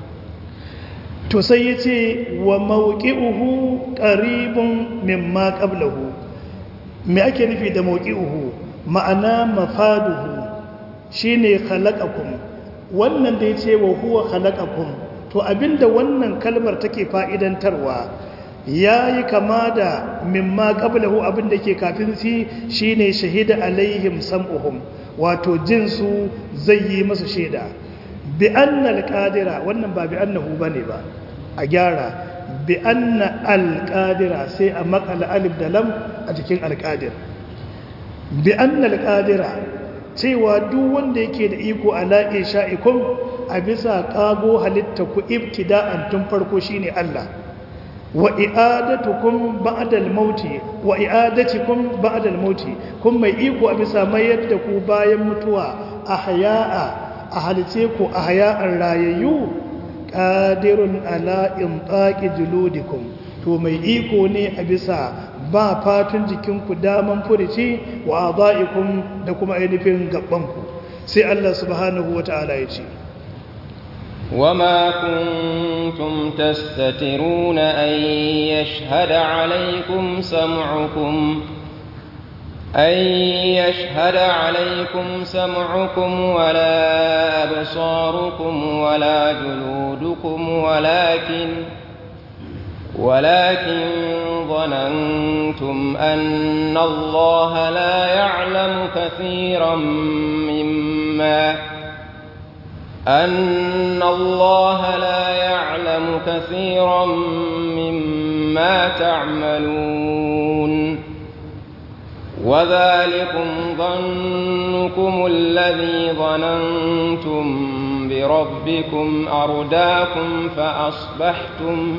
to sai yace wa mawqi'uhu qaribun mimma qablahu me ake nufi da mawqi'uhu ma'ana mafaduhu shine khalaqakum wannan da yace wa huwa khalaqakum to abinda wannan kalmar take fa'idantarwa yayi kama da mimma qablahu abinda ke kafin shi shine shahida alaihim sam'uhum wato jinsu zai yi masu shaida bi anna alqadira wannan ba bi annahu bane ba a gyara bi anna alqadira sai a makala alif da lam a cikin alqadir bi annal qadira cewa duk wanda yake da iko ala isha'ikum a bisa kago halitta ku ibtida'an tun farko shine Allah wa i'adatukum ba'da al-maut wa i'adatukum ba'da al-maut kun mai iko a bisa mayar da ku bayan mutuwa ahya'a a halice ku ahya'an rayayyu qadirun ala intaqi juludikum to mai iko ne a bisa ba fatun jikinku daman furici wa adaikum da kuma ainihin gabanku sai Allah subhanahu wata'ala ya ce وما كنتم تستترون أن يشهد عليكم سمعكم أن يشهد عليكم سمعكم ولا أبصاركم ولا جلودكم ولكن ولكن ظننتم أن الله لا يعلم كثيرا مما أن الله لا يعلم كثيرا مما تعملون وذلكم ظنكم الذي ظننتم بربكم أرداكم فأصبحتم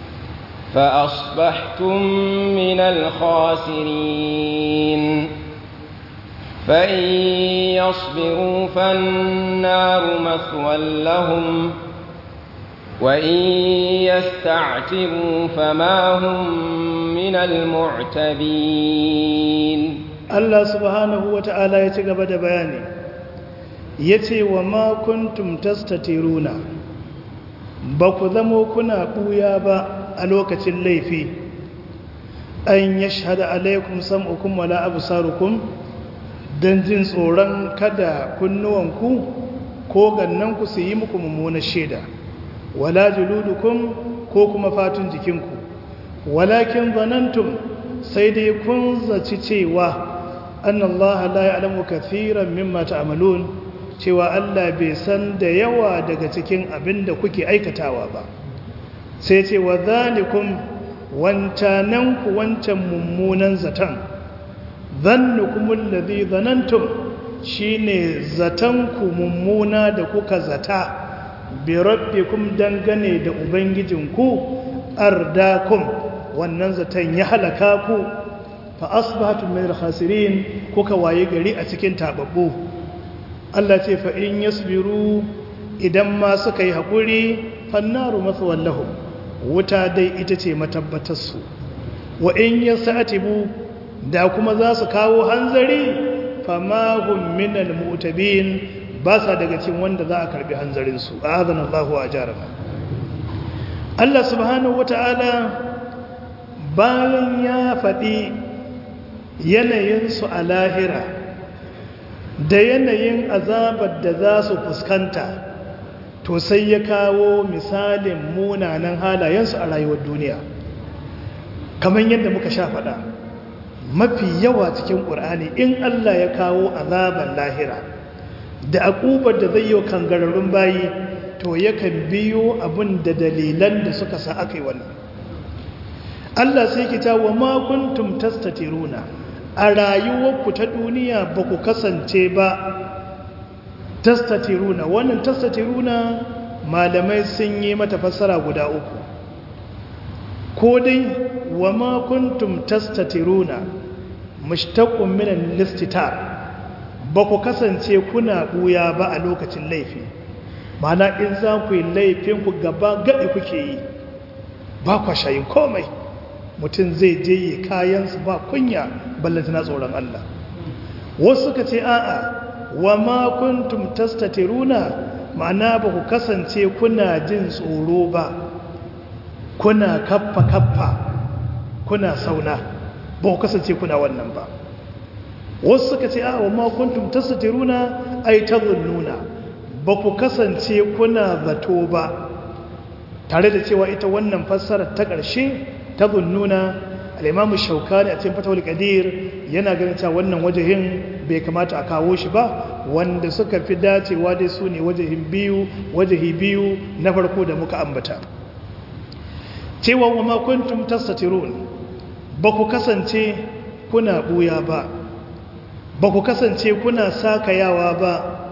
فأصبحتم من الخاسرين فإن يصبروا فالنار مثوى لهم وإن يستعتبوا فما هم من المعتبين Allah subhanahu wa ta'ala ya ci gaba da bayani ya ce wa ma kuntum tastatiruna ba ku zamo kuna ɓuya ba a lokacin laifi an ya shahada alaikum sam'ukum wala absarukum don jin tsoron kada kunnuwanku ko gannanku su yi muku mummunar shaida wala juludukum ko kuma fatun jikinku walakin zanantum sai dai kun zaci cewa an Allah la ya'lamu kathiran mimma ta'malun cewa Allah bai san da yawa daga cikin abin da kuke aikatawa ba sai ce wa zalikum wancananku wancan mummunan zaton zannukumul ladhi zanantum shine zatanku mummuna da kuka zata bi rabbikum dangane da ubangijinku ardakum wannan zaton ya halaka ku fa asbahatum min al-khasirin kuka waye gari a cikin tababbu Allah ce fa in yasbiru idan ma suka yi hakuri fannaru mathwan lahum wuta dai ita ce matabbatar su wa in yasatibu da kuma za su kawo hanzari fama hum min al-mu'tabin ba sa daga cikin wanda za a karbi hanzarin su a'adana Allahu ajarana Allah subhanahu wata'ala bayan ya faɗi yanayinsu a lahira da yanayin azabar da za su fuskanta to sai ya kawo misalin munanan halayensu a rayuwar duniya kamar yadda muka sha faɗa mafi yawa cikin ƙur'ani in Allah ya kawo azabar lahira da akubar da zai yi wa kangararrun bayi to yakan biyo abin da dalilan da suka sa aka yi wannan Allah sai kita wa ma kuntum tastatiruna a rayuwarku ta duniya ba ku kasance ba tastatiruna wannan tastatiruna malamai sun yi mata fassara guda uku ko dai wa ma kuntum tastatiruna mushtaqun min al-istitar ba ku kasance kuna buya ba a lokacin laifi mana in za ku yi laifin ku gaba gaɗi kuke yi ba kwa shayin komai mutum zai je yi kayansu ba kunya ballanta na tsoron Allah wasu suka ce a'a wa ma kuntum tastatiruna ma'ana ba ku kasance kuna jin tsoro ba kuna kaffa kaffa kuna sauna ba ku kasance kuna wannan ba wasu suka ce a'a wa ma kuntum tastatiruna ay tadhunnuna ba ku kasance kuna zato ba tare da cewa ita wannan fassarar ta ƙarshe ta zunnuna al'imamu shaukani a cikin fatawar ƙadir yana ganin cewa wannan wajahin bai kamata a kawo shi ba wanda suka fi dacewa dai su ne wajahin biyu wajahi biyu na farko da muka ambata cewa wa makuntum tastatirun ba ku kasance kuna buya ba ba ku kasance kuna sakayawa ba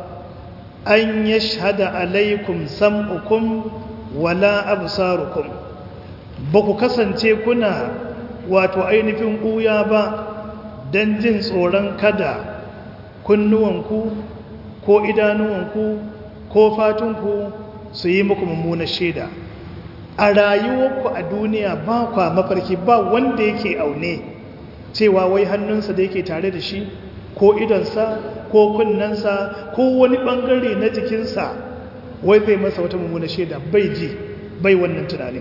an yashhada alaikum sam'ukum wala absarukum ba ku kasance kuna wato ainihin ɓuya ba don jin tsoron kada kunnuwanku ko idanuwanku ko fatunku su yi muku mummunar shaida a rayuwarku a duniya ba kwa mafarki ba wanda yake aune cewa wai hannunsa da yake tare da shi ko idonsa ko kunnensa ko wani bangare na jikinsa wai zai masa wata mummuna shaida bai ji bai wannan tunanin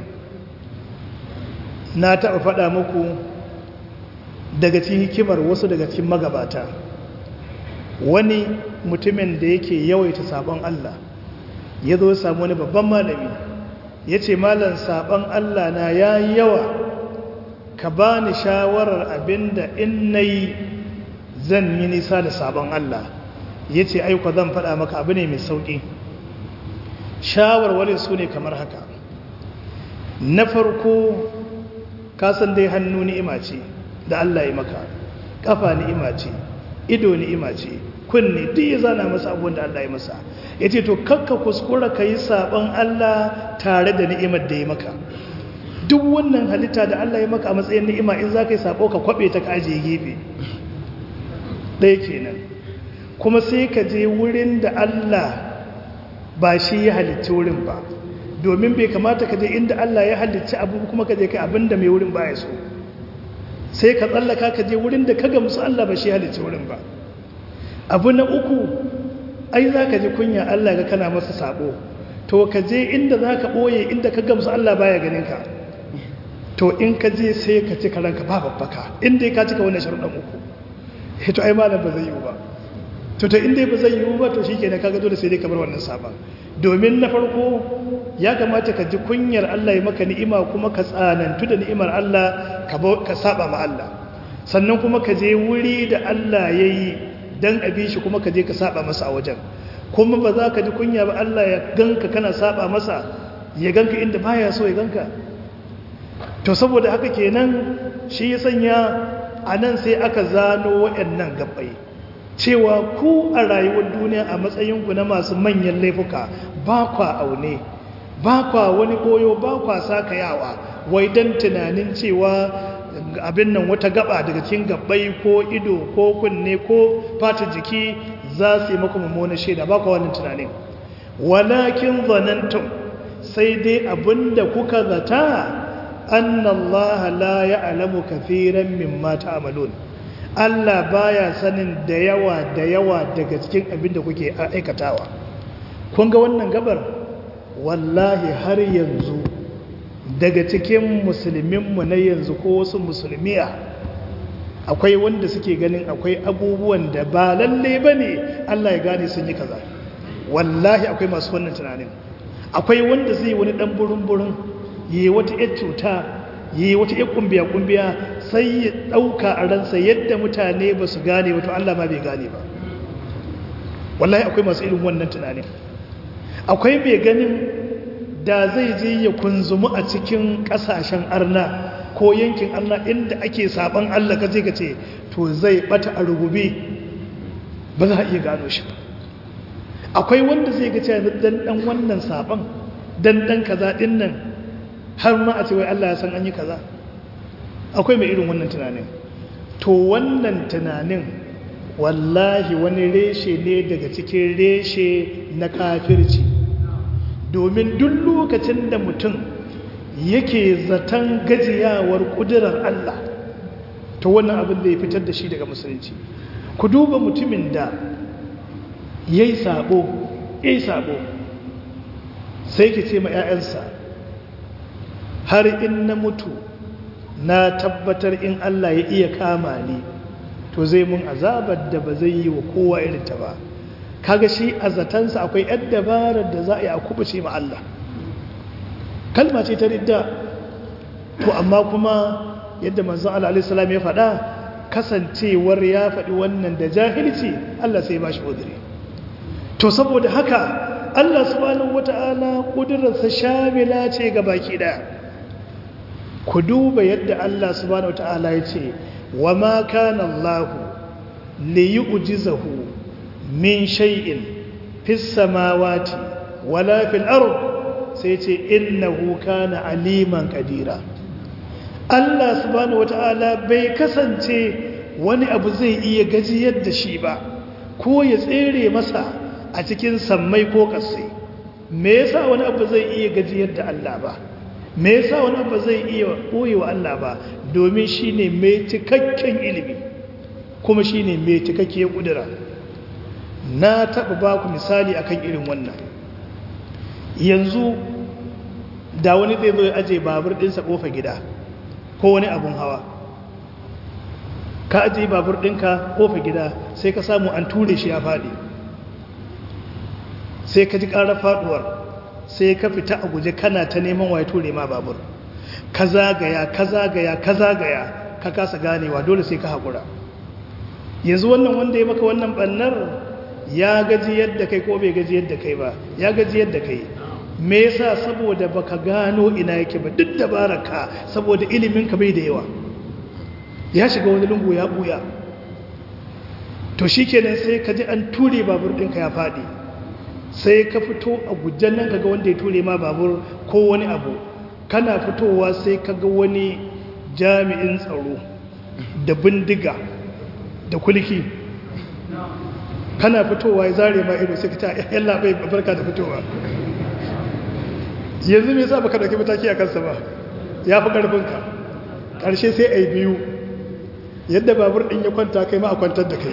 na taɓa faɗa muku daga cikin hikimar wasu daga cikin magabata wani mutumin da yake yawaita sabon Allah ya zo samu wani babban malami ya ce malam sabon Allah na ya yawa ka ba ni shawarar abinda in na yi zan yi nisa da sabon Allah ya ce aiko zan faɗa maka abu ne mai sauƙi shawarwarin su ne kamar haka na farko kasan dai hannu ni'ima ce da Allah ya maka kafa ni'ima ce ido ni'ima ce kunne duk ya zana masa abubuwan da Allah ya masa ya ce to kakka kuskura ka yi saɓon Allah tare da ni'imar da ya maka duk wannan halitta da Allah ya maka a matsayin ni'ima in za ka yi saɓo ka kwaɓe ta ka ajiye gefe ɗaya kenan kuma sai ka je wurin da Allah ba shi ya halicci wurin ba domin bai kamata ka je inda Allah ya halicci abu kuma ka je kai abin da mai wurin ba ya so sai ka tsallaka ka je wurin da ka gamsu Allah ba shi ya halicci wurin ba abu na uku ai za ka ji kunya Allah ga kana masa sabo to ka je inda za ka ɓoye inda ka gamsu Allah baya ganin ka to in ka je sai ka ci karanka ba babbaka inda ka cika wannan sharuɗan uku to ai malam ba zai yiwu ba to ta inda ba zai yiwu ba to shi ke na kaga dole sai dai kamar wannan sabon domin na farko ya kamata ka ji kunyar Allah ya maka ni'ima kuma ka tsanantu da ni'imar Allah ka saba ma Allah sannan kuma ka je wuri da Allah ya yi don abi shi kuma ka je ka saba masa a wajen kuma ba za ka ji kunya ba Allah ya ganka kana saba masa ya ganka inda baya so ya ganka to saboda haka kenan shi ya sanya a nan sai aka zano waɗannan gabbai cewa ku a rayuwar duniya a matsayinku na masu manyan laifuka ba kwa aune ba kwa wani koyo ba kwa sakayawa wai don tunanin cewa abin nan wata gaba daga cikin gabbai ko ido ko kunne ko fata jiki za su yi maka mummunan shaida ba kwa wannan tunanin walakin zanantum sai dai abinda kuka zata annallaha la ya'lamu kathiran mimma ta'malun Allah baya sanin da yawa da yawa daga cikin abin da kuke aikatawa kun ga wannan gabar wallahi har yanzu daga cikin musulminmu na yanzu ko wasu musulmiya akwai wanda suke ganin akwai abubuwan da ba lalle ba ne Allah ya gane sun yi kaza wallahi akwai masu wannan tunanin akwai wanda zai wani dan burin-burin yi wata 'yar cuta yi wata iya kumbiya-kumbiya sai ya ɗauka a ransa yadda mutane ba su gane wato Allah ma bai gane ba wallahi akwai masu irin wannan tunanin akwai mai ganin da zai je ya kunzumu a cikin ƙasashen arna ko yankin arna inda ake saban Allah ka je ka ce to zai bata a rugube ba za a iya gano shi ba akwai wanda zai ga cewa dan dan wannan saban dan dan kaza din nan har ma a ce wai Allah ya san an yi kaza akwai mai irin wannan tunanin to wannan tunanin wallahi wani reshe ne daga cikin reshe na kafirci domin duk lokacin da mutum yake zaton gajiyawar kudurar Allah to wannan abin da ya fitar da shi daga musulunci ku duba mutumin da ya yi sabo ya yi sabo sai ki ce ma 'ya'yansa har in na mutu na tabbatar in Allah ya iya kama ni to zai mun azabar da ba zai yi wa kowa irinta ba kaga shi a zatansa akwai yan dabarar da za a yi a kubuce ma Allah kalma ce ta ridda to amma kuma yadda manzon Allah alaihi salam ya faɗa kasancewar ya faɗi wannan da jahilci Allah sai ba shi udiri to saboda haka Allah subhanahu wata'ala kudurarsa shamila ce ga baki daya ku duba yadda Allah subhanahu wata'ala ya ce wa ma kana Allah li yu'jizahu min shay'in fis samawati wala fil ard sai ce innahu kana aliman qadira Allah subhanahu wata'ala bai kasance wani abu zai iya gajiyar da shi ba ko ya tsere masa a cikin sammai ko kasai me yasa wani abu zai iya gajiyar da Allah ba me yasa wani abu zai iya ɓoye wa Allah ba domin shi ne mai cikakken ilimi kuma shi ne mai cikakkiyar ƙudura na taɓa ba ku misali akan irin wannan yanzu da wani zai zo ya aje babur ɗinsa ƙofa gida ko wani abun hawa ka aje babur ɗinka ƙofa gida sai ka samu an ture shi ya faɗi sai ka ji ƙarar faɗuwar sai ka fita a guje kana ta neman waye ture ma babur ka zagaya ka zagaya ka zagaya ka kasa ganewa dole sai ka haƙura yanzu wannan wanda ya maka wannan ɓannar ya gaji yadda kai ko bai gaji yadda kai ba ya gaji yadda kai me yasa saboda baka gano ina yake ba duk dabaraka saboda ilimin ka bai da yawa ya shiga wani lungu ya buya to shikenan sai ka ji an ture babur ɗinka ya faɗi sai ka fito a gujen nan kaga wanda ya ture ma babur ko wani abu kana fitowa sai kaga wani jami'in tsaro da bindiga da kulki kana fitowa ya zare ma ido sai ka ta yalla bai barka da fitowa yanzu me yasa baka dauki mataki a kansa ba ya fi karfinka karshe sai ai biyu yadda babur din ya kwanta kai ma a kwantar da kai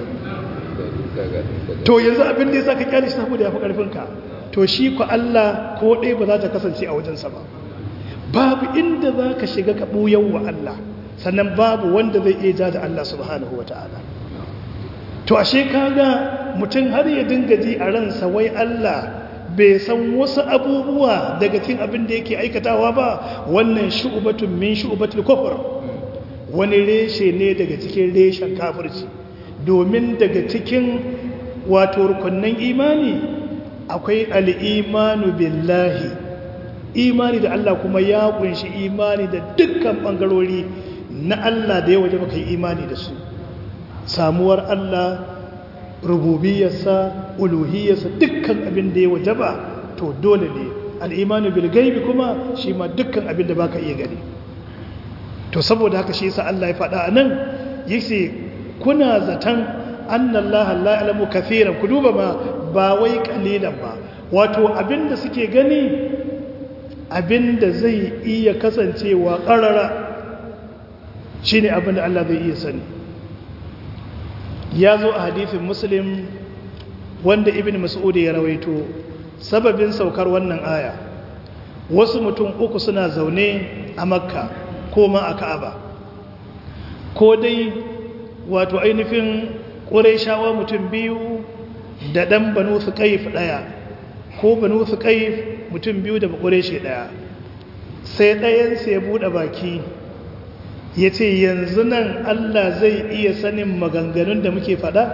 to yanzu abin da ya sa ka kyale shi saboda ya fi ƙarfinka to shi ku Allah ko ɗaya ba za ta kasance a wajensa ba babu inda za ka shiga ka ɓuyan wa Allah sannan babu wanda zai iya ja da Allah subhanahu wa ta'ala to ashe kaga mutum har ya dinga ji a ransa wai Allah bai san wasu abubuwa daga cikin abin da yake aikatawa ba wannan shu'batun min shu'batul kufr wani reshe ne daga cikin reshen kafirci domin daga cikin wato rukunnan imani akwai al'imanu billahi imani da Allah kuma ya kunshi imani da dukkan ɓangarori na Allah da ya waje baka yi imani da su samuwar Allah rububiyarsa uluhiyarsa dukkan abin da ya waje ba to dole ne al'imanu bilgaibi kuma shi ma dukkan abin da baka iya gani to saboda haka shi yasa Allah ya faɗa a nan yace kuna zaton annallaha la ya'lamu kathiran ku duba ma ba wai kalilan ba wato abinda suke gani abinda zai iya kasancewa ƙarara shine abinda Allah zai iya sani ya zo a hadithin muslim wanda ibn mas'ud ya rawaito sababin saukar wannan aya wasu mutum uku suna zaune a makka ko ma a ka'aba ko dai wato ainihin ƙuraishawa mutum biyu da ɗan banu su ƙaif ɗaya ko banu su ƙaif mutum biyu da ƙuraishe ɗaya sai ɗayansu ya buɗe baki ya ce yanzu nan Allah zai iya sanin maganganun da muke faɗa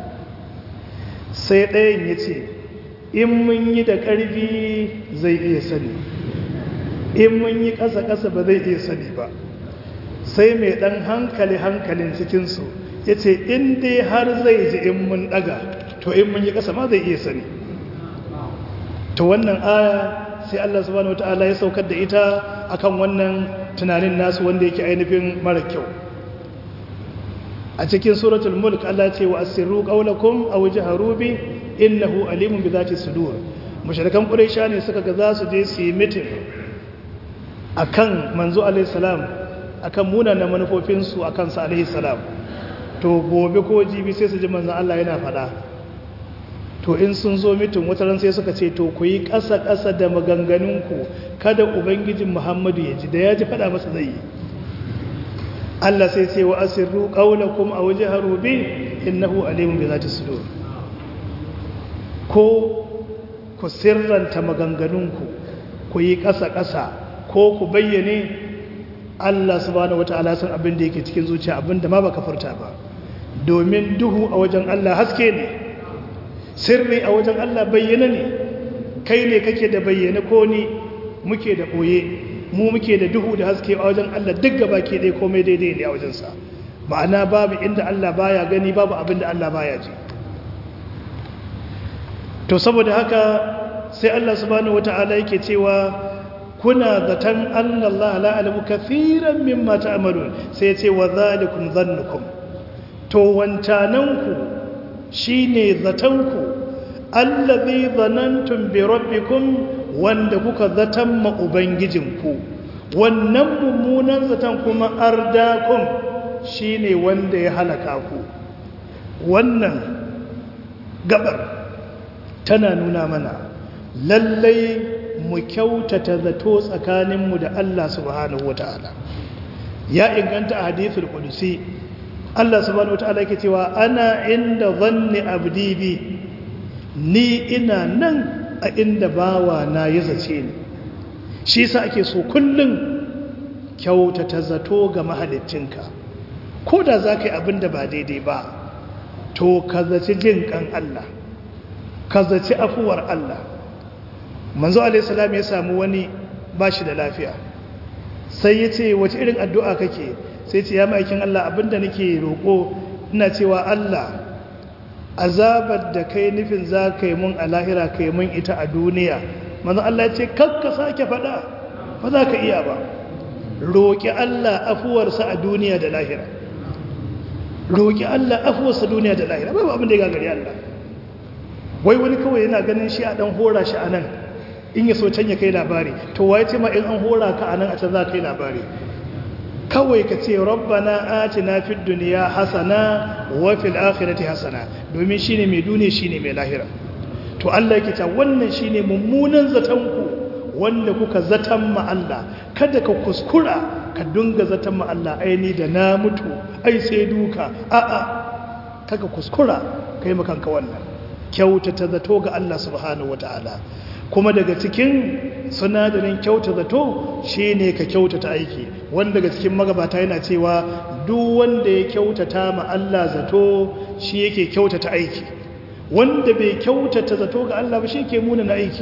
sai ɗayan ya ce in mun yi da ƙarfi zai iya sani in mun yi ƙasa-ƙasa ba zai iya sani ba sai mai ɗan hankali hankalin cikinsu ya ce in dai har zai ji in mun ɗaga to in mun yi ƙasa ma zai iya sani to wannan aya sai Allah subhanahu wata'ala ya saukar da ita akan wannan tunanin nasu wanda yake ainihin mara kyau a cikin suratul mulk Allah ce wa asirru qawlakum aw jaharu bi innahu alimun bi zati sudur mushrikan quraisha ne suka ga za su je su yi meeting akan manzo alaihi salam akan munanan manufofin su akan sa alaihi salam to gobe ko jibi sai su ji manzon Allah yana faɗa to in sun zo mitin wataran sai suka ce to ku yi ƙasa-ƙasa da maganganunku kada ubangijin muhammadu ya ji da ya ji faɗa masa zai yi Allah sai ce wa asirru ƙaunakun a waje harobe innahu alimun bai za ta sudo ko ku sirranta maganganunku ku yi ƙasa-ƙasa ko ku bayyane Allah subhanahu wata'ala san abin da yake cikin zuciya abin da ma baka furta ba domin duhu a wajen Allah haske ne sirri a wajen Allah bayyana ne kai ne kake da bayyana ko ni muke da ɓoye mu muke da duhu da haske a wajen Allah duk gaba ke dai komai daidai ne a wajensa ma'ana babu inda Allah baya gani babu abin da Allah baya ji to saboda haka sai Allah subhanahu wata'ala yake cewa kuna zaton Allah la alamu kathiran mimma ta'malun sai ya ce wa zalikum dhannukum to wancananku shi ne zatanku allazi zanantum bi rabbikum wanda kuka zatan ma ubangijinku wannan mummunan zatan kuma ardakum shi ne wanda ya halaka ku wannan gabar tana nuna mana lallai mu kyautata zato tsakaninmu da Allah subhanahu wata'ala ya inganta a hadithul qudusi Allah subhanahu wata'ala yake cewa ana inda zanni abdi bi ni ina nan a inda bawa na ya zace ni shi yasa ake so kullum kyautata zato ga mahaliccinka ko da za ka yi abin da ba daidai ba to ka zaci jin kan Allah ka zaci afuwar Allah manzo alaihissalam ya samu wani ba shi da lafiya sai ya ce wace irin addu'a kake sai ce ya ma'aikin Allah abinda nake roƙo ina cewa Allah azabar da kai nufin za ka yi mun a lahira ka yi mun ita a duniya manzo Allah ya ce kakka sake faɗa ba za ka iya ba roƙi Allah afuwarsa a duniya da lahira roƙi Allah afuwarsa duniya da lahira babu abin da ya gagari Allah wai wani kawai yana ganin shi a ɗan hora shi a nan in ya so can ya kai labari to waye ce ma in an hora ka a nan a can za ka kai labari kawai ka ce rabbana atina fid dunya hasana wa fil akhirati hasana domin shine mai duniya shine mai lahira to Allah yake cewa wannan shine mummunan zaton ku wanda kuka zatan ma Allah kada ka kuskura ka dunga zatan ma Allah aini da na mutu ai sai duka a'a kaga kuskura kai makanka wannan kyautata zato ga Allah subhanahu wataala kuma daga cikin sinadarin kyauta zato shine ka kyautata aiki wanda daga cikin magabata yana cewa duk wanda ya kyautata ma Allah zato shi yake kyautata aiki wanda bai kyautata zato ga Allah ba shi ke muna na aiki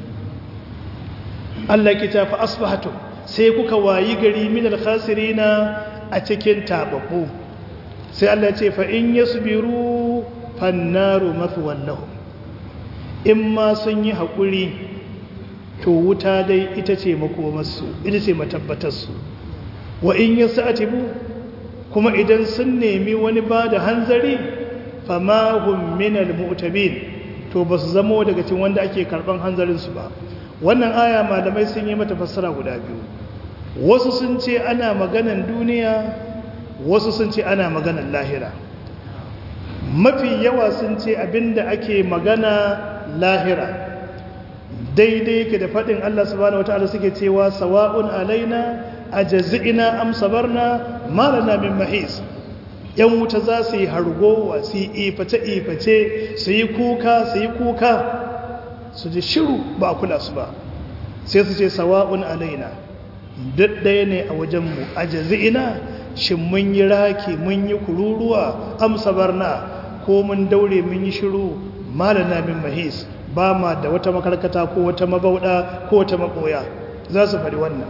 Allah ke tafi asbahatu sai kuka wayi gari min alkhasirina a cikin tababbu sai Allah ce fa in yasbiru fannaru mathwan lahum in ma sun yi haƙuri to wuta dai ita ce makomarsu ita ce matabbatarsu wa in yasatibu kuma idan sun nemi wani ba da hanzari fama hum minal mu'tabin to ba su zamo daga cikin wanda ake karban hanzarinsu ba wannan aya malamai sun yi mata fassara guda biyu wasu sun ce ana maganan duniya wasu sun ce ana maganan lahira mafi yawa sun ce abinda ake magana lahira daidai ke da faɗin Allah subhanahu wataala suke cewa sawa'un alaina ajazina am sabarna malana min mahis yan wuta za su yi hargowa su yi iface-iface su yi kuka su yi kuka su ji shiru ba a kula su ba sai su ce sawa'un alaina duk ɗaya ne a wajenmu a jazi'ina shi mun yi raki mun yi kururuwa amsa barna ko mun daure mun yi shiru malana min mahis ba ma da wata makarkata ko wata mabauɗa ko wata makoya za su faɗi wannan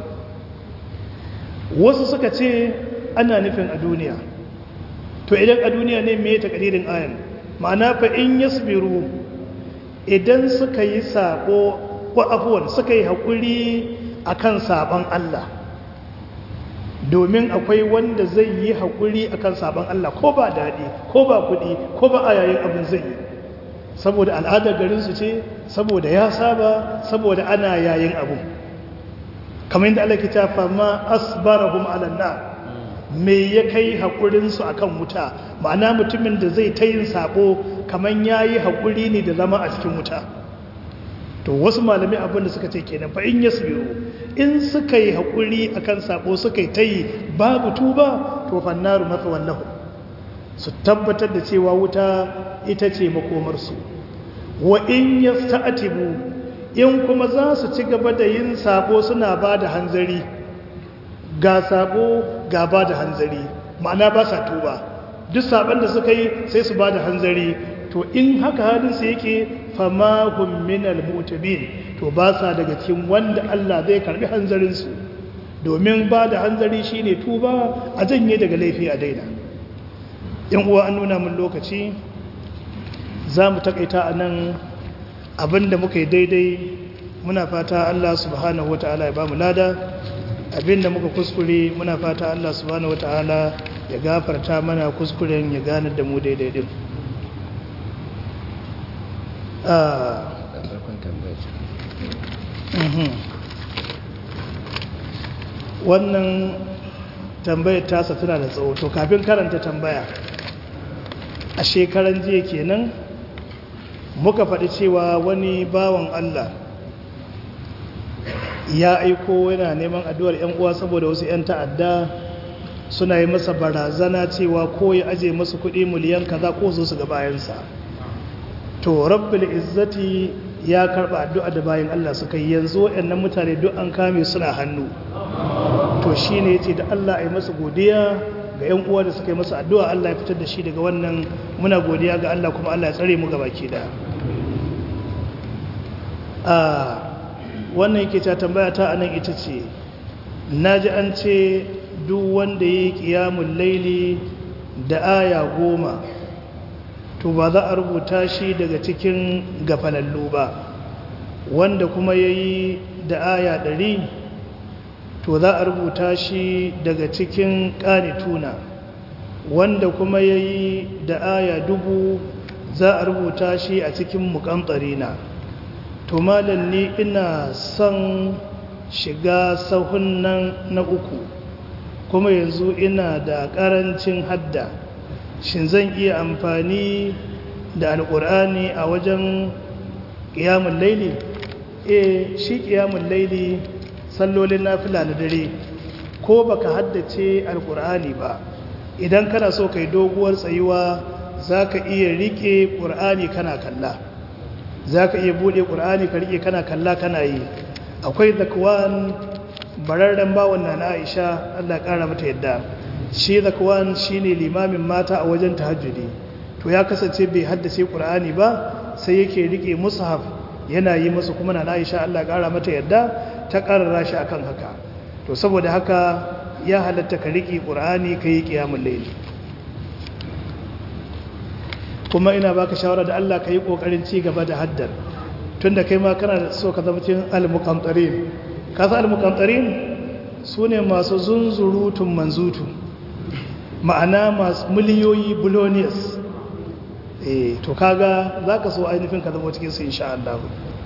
wasu suka ce ana nufin a duniya to idan a duniya ne me ta kadirin ayan ma'ana fa in yasbiru idan suka yi sabo ko afwan suka yi hakuri akan saban Allah domin akwai wanda zai yi hakuri akan saban Allah ko ba dadi ko ba kudi ko ba ayayin abin zai yi saboda al'adar garin su ce saboda ya saba saboda ana yayin abu kamar yadda Allah ke ta fama asbarahum ala nar me ya kai haƙurinsu a kan wuta ma'ana mutumin da zai ta yin sabo kamar ya yi haƙuri ne da zama a cikin wuta to wasu malami abinda suka ce kenan fa in yasbiru in suka yi haƙuri a kan sabo suka yi ta yi babu tuba to fannaru mafi wallahu su tabbatar da cewa wuta ita ce makomarsu wa in yasta'tibu in kuma za su ci gaba da yin sabo suna ba da hanzari ga sabo ga ba da hanzari ma'ana ba sa tuba duk saban da suka yi sai su ba da hanzari to in haka halinsu yake fama hum minal mutabin to ba sa daga cikin wanda Allah zai karbi hanzarinsu domin ba da hanzari shine tuba a janye daga laifi a daina yan uwa an nuna mun lokaci za mu takaita a nan abinda muka yi daidai muna fata Allah subhanahu wa ta'ala ya ba mu lada abinda muka kuskure muna fata Allah subhanahu wata'ala ya gafarta mana kuskuren ya gane da mu daidai din wannan tambayar tasa tana da tsawo to kafin karanta tambaya a shekaran jiya kenan muka faɗi cewa wani bawan Allah ya aiko yana neman addu'ar ‘yan uwa saboda wasu ‘yan ta'adda suna yi masa barazana cewa ko ya aje masu kuɗi miliyan kaza ko zo su ga bayansa to rabbil izzati ya karɓa addu'a da bayan Allah suka yi yanzu waɗannan mutane duk an kame suna hannu to shi ne ya ce da Allah a yi masa godiya ga ‘yan uwa da suka yi masa addu'a Allah ya fitar da shi daga wannan muna godiya ga Allah kuma Allah ya tsare mu gabaki da wannan yake ta tambaya ta anan ita ce na ji an ce duk wanda ya yi ƙiyamun laili da aya goma to ba za a rubuta shi daga cikin gafalallu ba wanda kuma ya yi da aya ɗari to za a rubuta shi daga cikin ƙanituna wanda kuma ya yi da aya dubu za a rubuta shi a cikin muƙamtsarina to malam ni ina son shiga sahun nan na uku kuma yanzu ina da ƙarancin hadda shin zan iya amfani da alƙur'ani a wajen ƙiyamun laili eh shi ƙiyamun laili sallolin nafila na dare ko baka haddace alƙur'ani ba idan kana so kai doguwar tsayuwa za ka iya riƙe ƙur'ani kana kalla za ka iya buɗe ƙur'ani ka riƙe kana kalla kana yi akwai zakwan bararren bawan na na aisha allah ƙara mata yadda shi zakwan shi ne limamin mata a wajen tahajjudi to ya kasance bai haddace ƙur'ani ba sai yake rike mushaf yana yi musu kuma na Aisha Allah ƙara mata yadda ta ƙarara shi akan haka to saboda haka ya halatta ka rike ƙur'ani ka yi ƙiyamun laili kuma ina baka shawara da Allah ka yi ƙoƙarin ci gaba da haddar tunda kai ma kana so ka zama cikin al-muqantarin ka san al-muqantarin sune masu zunzurutun manzutu ma'ana masu miliyoyi billionaires eh to kaga zaka so ainihin ka zama cikin su insha Allah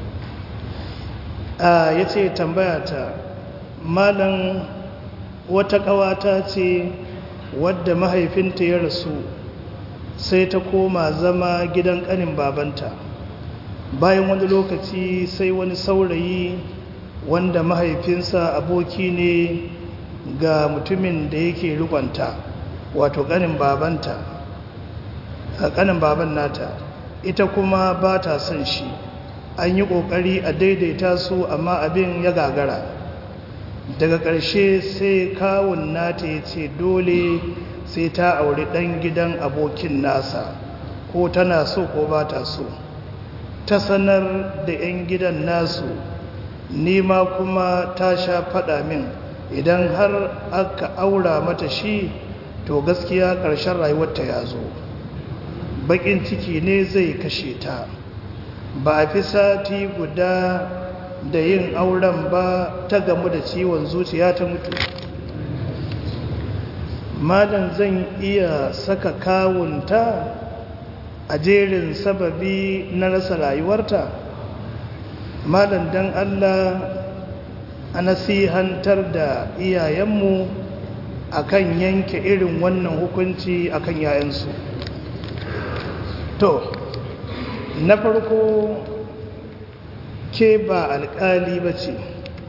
ah yace tambaya ta malam wata kawata ce wadda mahaifinta ya rasu sai ta koma zama gidan kanin babanta bayan wani lokaci sai wani saurayi wanda mahaifinsa aboki ne ga mutumin da yake rikonta wato kanin babanta kanin baban nata ita kuma ba ta son shi an yi kokari a daidaita su amma abin ya gagara daga ƙarshe sai kawun nata ya ce dole sai ta auri ɗan gidan abokin nasa ko tana so ko ba ta so ta sanar da 'yan gidan nasu nima kuma ta sha faɗa min idan har aka aura mata shi to gaskiya ƙarshen rayuwarta ya zo baƙin ciki ne zai kashe ta ba a fi sati guda da yin auren ba ta gamu da ciwon zuciya ta mutu malam zan iya saka kawunta a jerin sababi na rasa rayuwarta malam dan Allah a nasihantar da iyayenmu akan yanke irin wannan hukunci akan yayansu to na farko ke ba alkali ba ce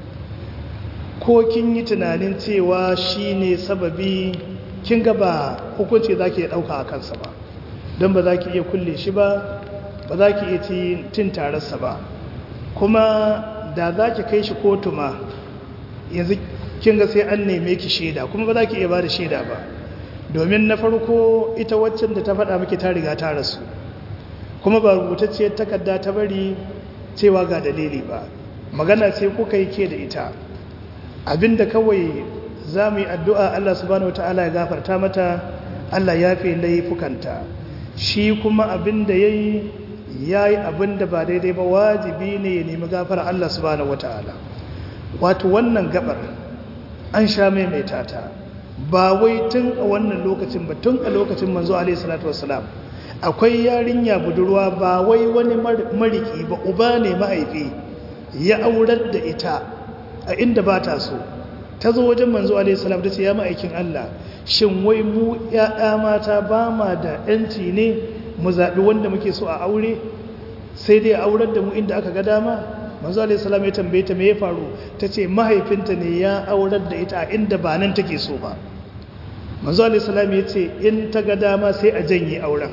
ko kin yi tunanin cewa shi ne sababi kin ga ba hukunci za ki ɗauka a kansa ba don ba za ki iya kulle shi ba ba za ki iya cin tararsa ba kuma da za ki kai shi kotu ma yanzu kin ga sai an neme ki shaida kuma ba za ki iya ba da shaida ba domin na farko ita waccan da ta faɗa miki ta riga ta rasu kuma ba rubutacciyar takarda ta bari cewa ga dalili ba magana ce kuka yi ke da ita abinda kawai za mu yi addu'a Allah subhanahu wata'ala ya gafarta mata Allah ya fi laifukanta shi kuma abinda ya yi ya yi abinda ba daidai ba wajibi ne ya nemi gafara Allah subhanahu wata'ala wato wannan gabar an sha maimaita ta ba wai tun a wannan lokacin ba tun a lokacin manzo alaihi salatu wassalam akwai yarinya budurwa ba wai wani mariki ba uba ne mahaifi ya aurar da ita a inda ba ta so ta zo wajen manzo alaihissalam ta ce ya ma'aikin Allah shin wai mu ya'ya mata ba ma da yanci ne mu zaɓi wanda muke so a aure sai dai aurar da mu inda aka ga dama manzo alaihissalam ya tambaye ta me ya faru ta ce mahaifinta ne ya aurar da ita a inda ba nan take so ba manzo alaihissalam ya ce in ta ga dama sai a janye auren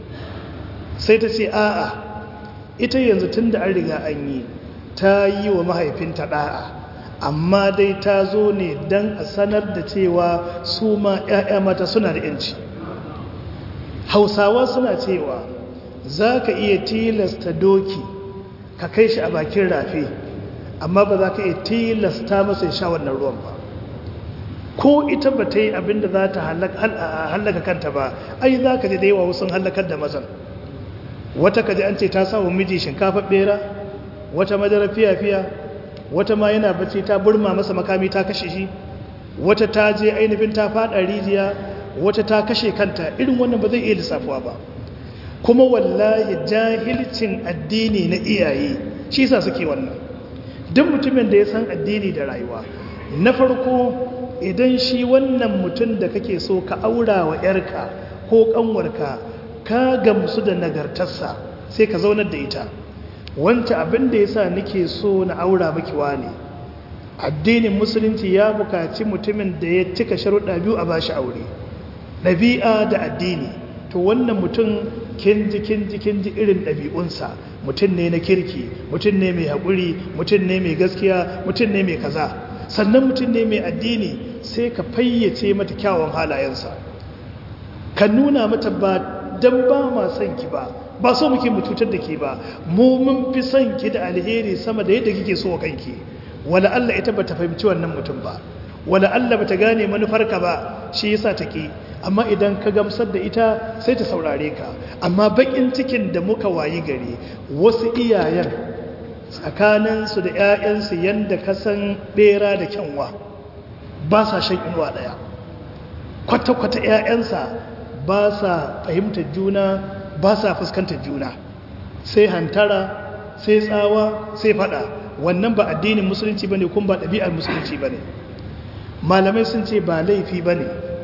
sai ta ce a'a ita yanzu tun da an riga an yi ta yi wa mahaifinta ɗa'a amma dai ta zo ne don a sanar da cewa su ma 'ya'ya mata suna da 'yanci hausawa suna cewa za ka iya tilasta doki ka kai shi a bakin rafi amma ba za ka iya tilasta masa ya sha wannan ruwan ba ko ita ba ta yi abin da za ta hallaka kanta ba ai za ka ji da yawa wasu hallakar da mazan wata kaji an ce ta samu miji shinkafa bera wata madara fiya-fiya wata ma yana bacci ta burma masa makami ta kashe shi wata ta je ainihin ta fada rijiya wata ta kashe kanta irin wannan ba zai iya lissafuwa ba kuma wallahi jahilcin addini na iyaye shi sa suke wannan duk mutumin da ya san addini da rayuwa na farko idan shi wannan mutum da kake so ka aura wa yarka ko kanwarka ka gamsu da nagartarsa sai ka zaunar da ita wancan abin da ya sa nake so na aura maki ne addinin musulunci ya bukaci mutumin da ya cika sharuɗa biyu a bashi aure ɗabi'a da addini to wannan mutum kinji kinji kinji irin ɗabi'unsa mutum ne na kirki mutum ne mai haƙuri mutum ne mai gaskiya mutum ne mai kaza sannan mutum ne mai addini sai ka fayyace mata kyawun halayensa ka nuna mata ba dan ba ma son ki ba ba so muke mu cutar da ke ba mu mun fi son ki da alheri sama da yadda kike so kanki wala Allah ita bata fahimci wannan mutum ba wala Allah bata gane manufarka ba shi yasa take amma idan ka gamsar da ita sai ta saurare ka amma bakin cikin da muka wayi gari wasu iyayen tsakaninsu da 'ya'yansu yadda ka san bera da kyanwa ba sa shan inuwa ɗaya kwata-kwata 'ya'yansa ba sa fahimtar juna ba sa fuskantar juna sai hantara sai tsawa sai fada wannan ba addinin musulunci ba ne kuma ba ɗabi'ar musulunci ba ne malamai sun ce ba laifi ba ne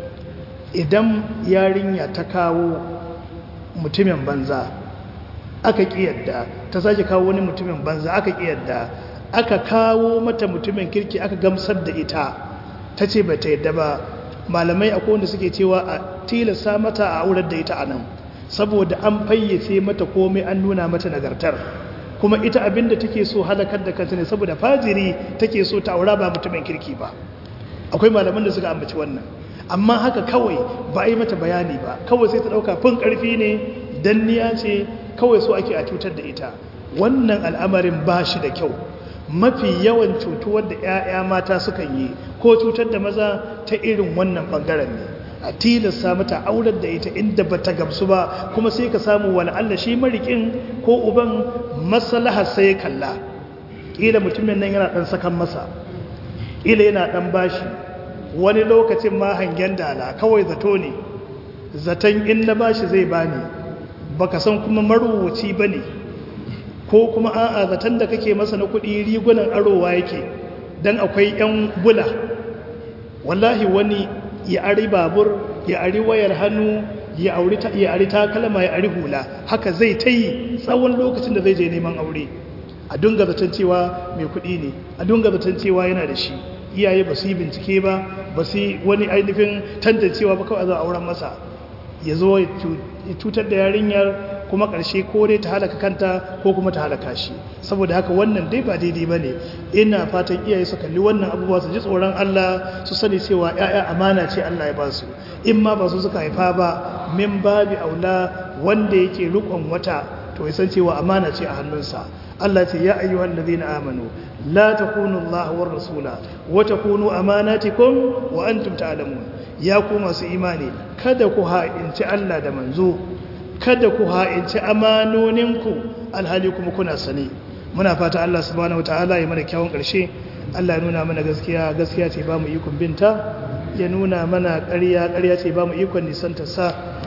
idan yarinya ta kawo mutumin banza aka ƙiyarda ta sake kawo wani mutumin banza aka ƙiyarda aka kawo mata mutumin kirki aka gamsar da ita ta ce ba ta yadda ba malamai akwai wanda suke cewa a tilasta mata a aurar da ita a nan saboda an fayyace mata komai an nuna mata nagartar kuma ita abinda take so halakar da kanta ne saboda fajiri take so ta aura ba mutumin kirki ba akwai malaman da suka ambaci wannan amma haka kawai ba a yi mata bayani ba kawai sai ta ɗauka fin ƙarfi ne danniya ce kawai so ake a cutar da ita wannan al'amarin ba shi da kyau mafi yawan cutuwar da 'ya'ya mata sukan yi ko cutar da maza ta irin wannan ɓangaren ne a tilasta mata aurar da ita inda ba ta gamsu ba kuma sai ka samu wani Allah shi marikin ko uban maslahar sai kalla ƙila mutumin nan yana ɗan sakan masa ƙila yana ɗan bashi wani lokacin ma hangen dala kawai zato ne zaton in na bashi zai bani baka san kuma marubuci bane ko kuma a'a zaton da kake masa na kuɗi rigunan arowa yake dan akwai yan bula wallahi wani ya ari babur ya ari wayar hannu ya auri ta ya ari takalma ya ari hula haka zai ta yi tsawon lokacin da zai je neman aure a dunga zaton cewa mai kuɗi ne a dunga zaton cewa yana da shi iyaye ba su yi bincike ba ba su yi wani ainihin tantancewa ba kawai za a auren masa ya zo ya cutar da yarinyar kuma ƙarshe ko dai ta halaka kanta ko kuma ta halaka shi saboda haka wannan dai ba daidai ba ne ina fatan iyaye su kalli wannan abubuwa su ji tsoron Allah su sani cewa ‘ya'ya amana ce Allah ya ba su in ma ba su suka haifa ba min babi aula wanda yake rikon wata to ya san cewa amana ce a hannunsa Allah ce ya ayyuhal ladina amanu la takunu Allah war rasula wa takunu amanatikum wa antum ta'lamun ya ku masu imani kada ku ha'inci Allah da manzo kada ku ha'inci amanoninku alhali kuma kuna sani muna fata Allah subhanahu wataala ya mana kyawun karshe Allah ya nuna mana gaskiya gaskiya ce ba mu ikon binta ya nuna mana ƙarya ƙarya ce ba mu ikon nisanta sa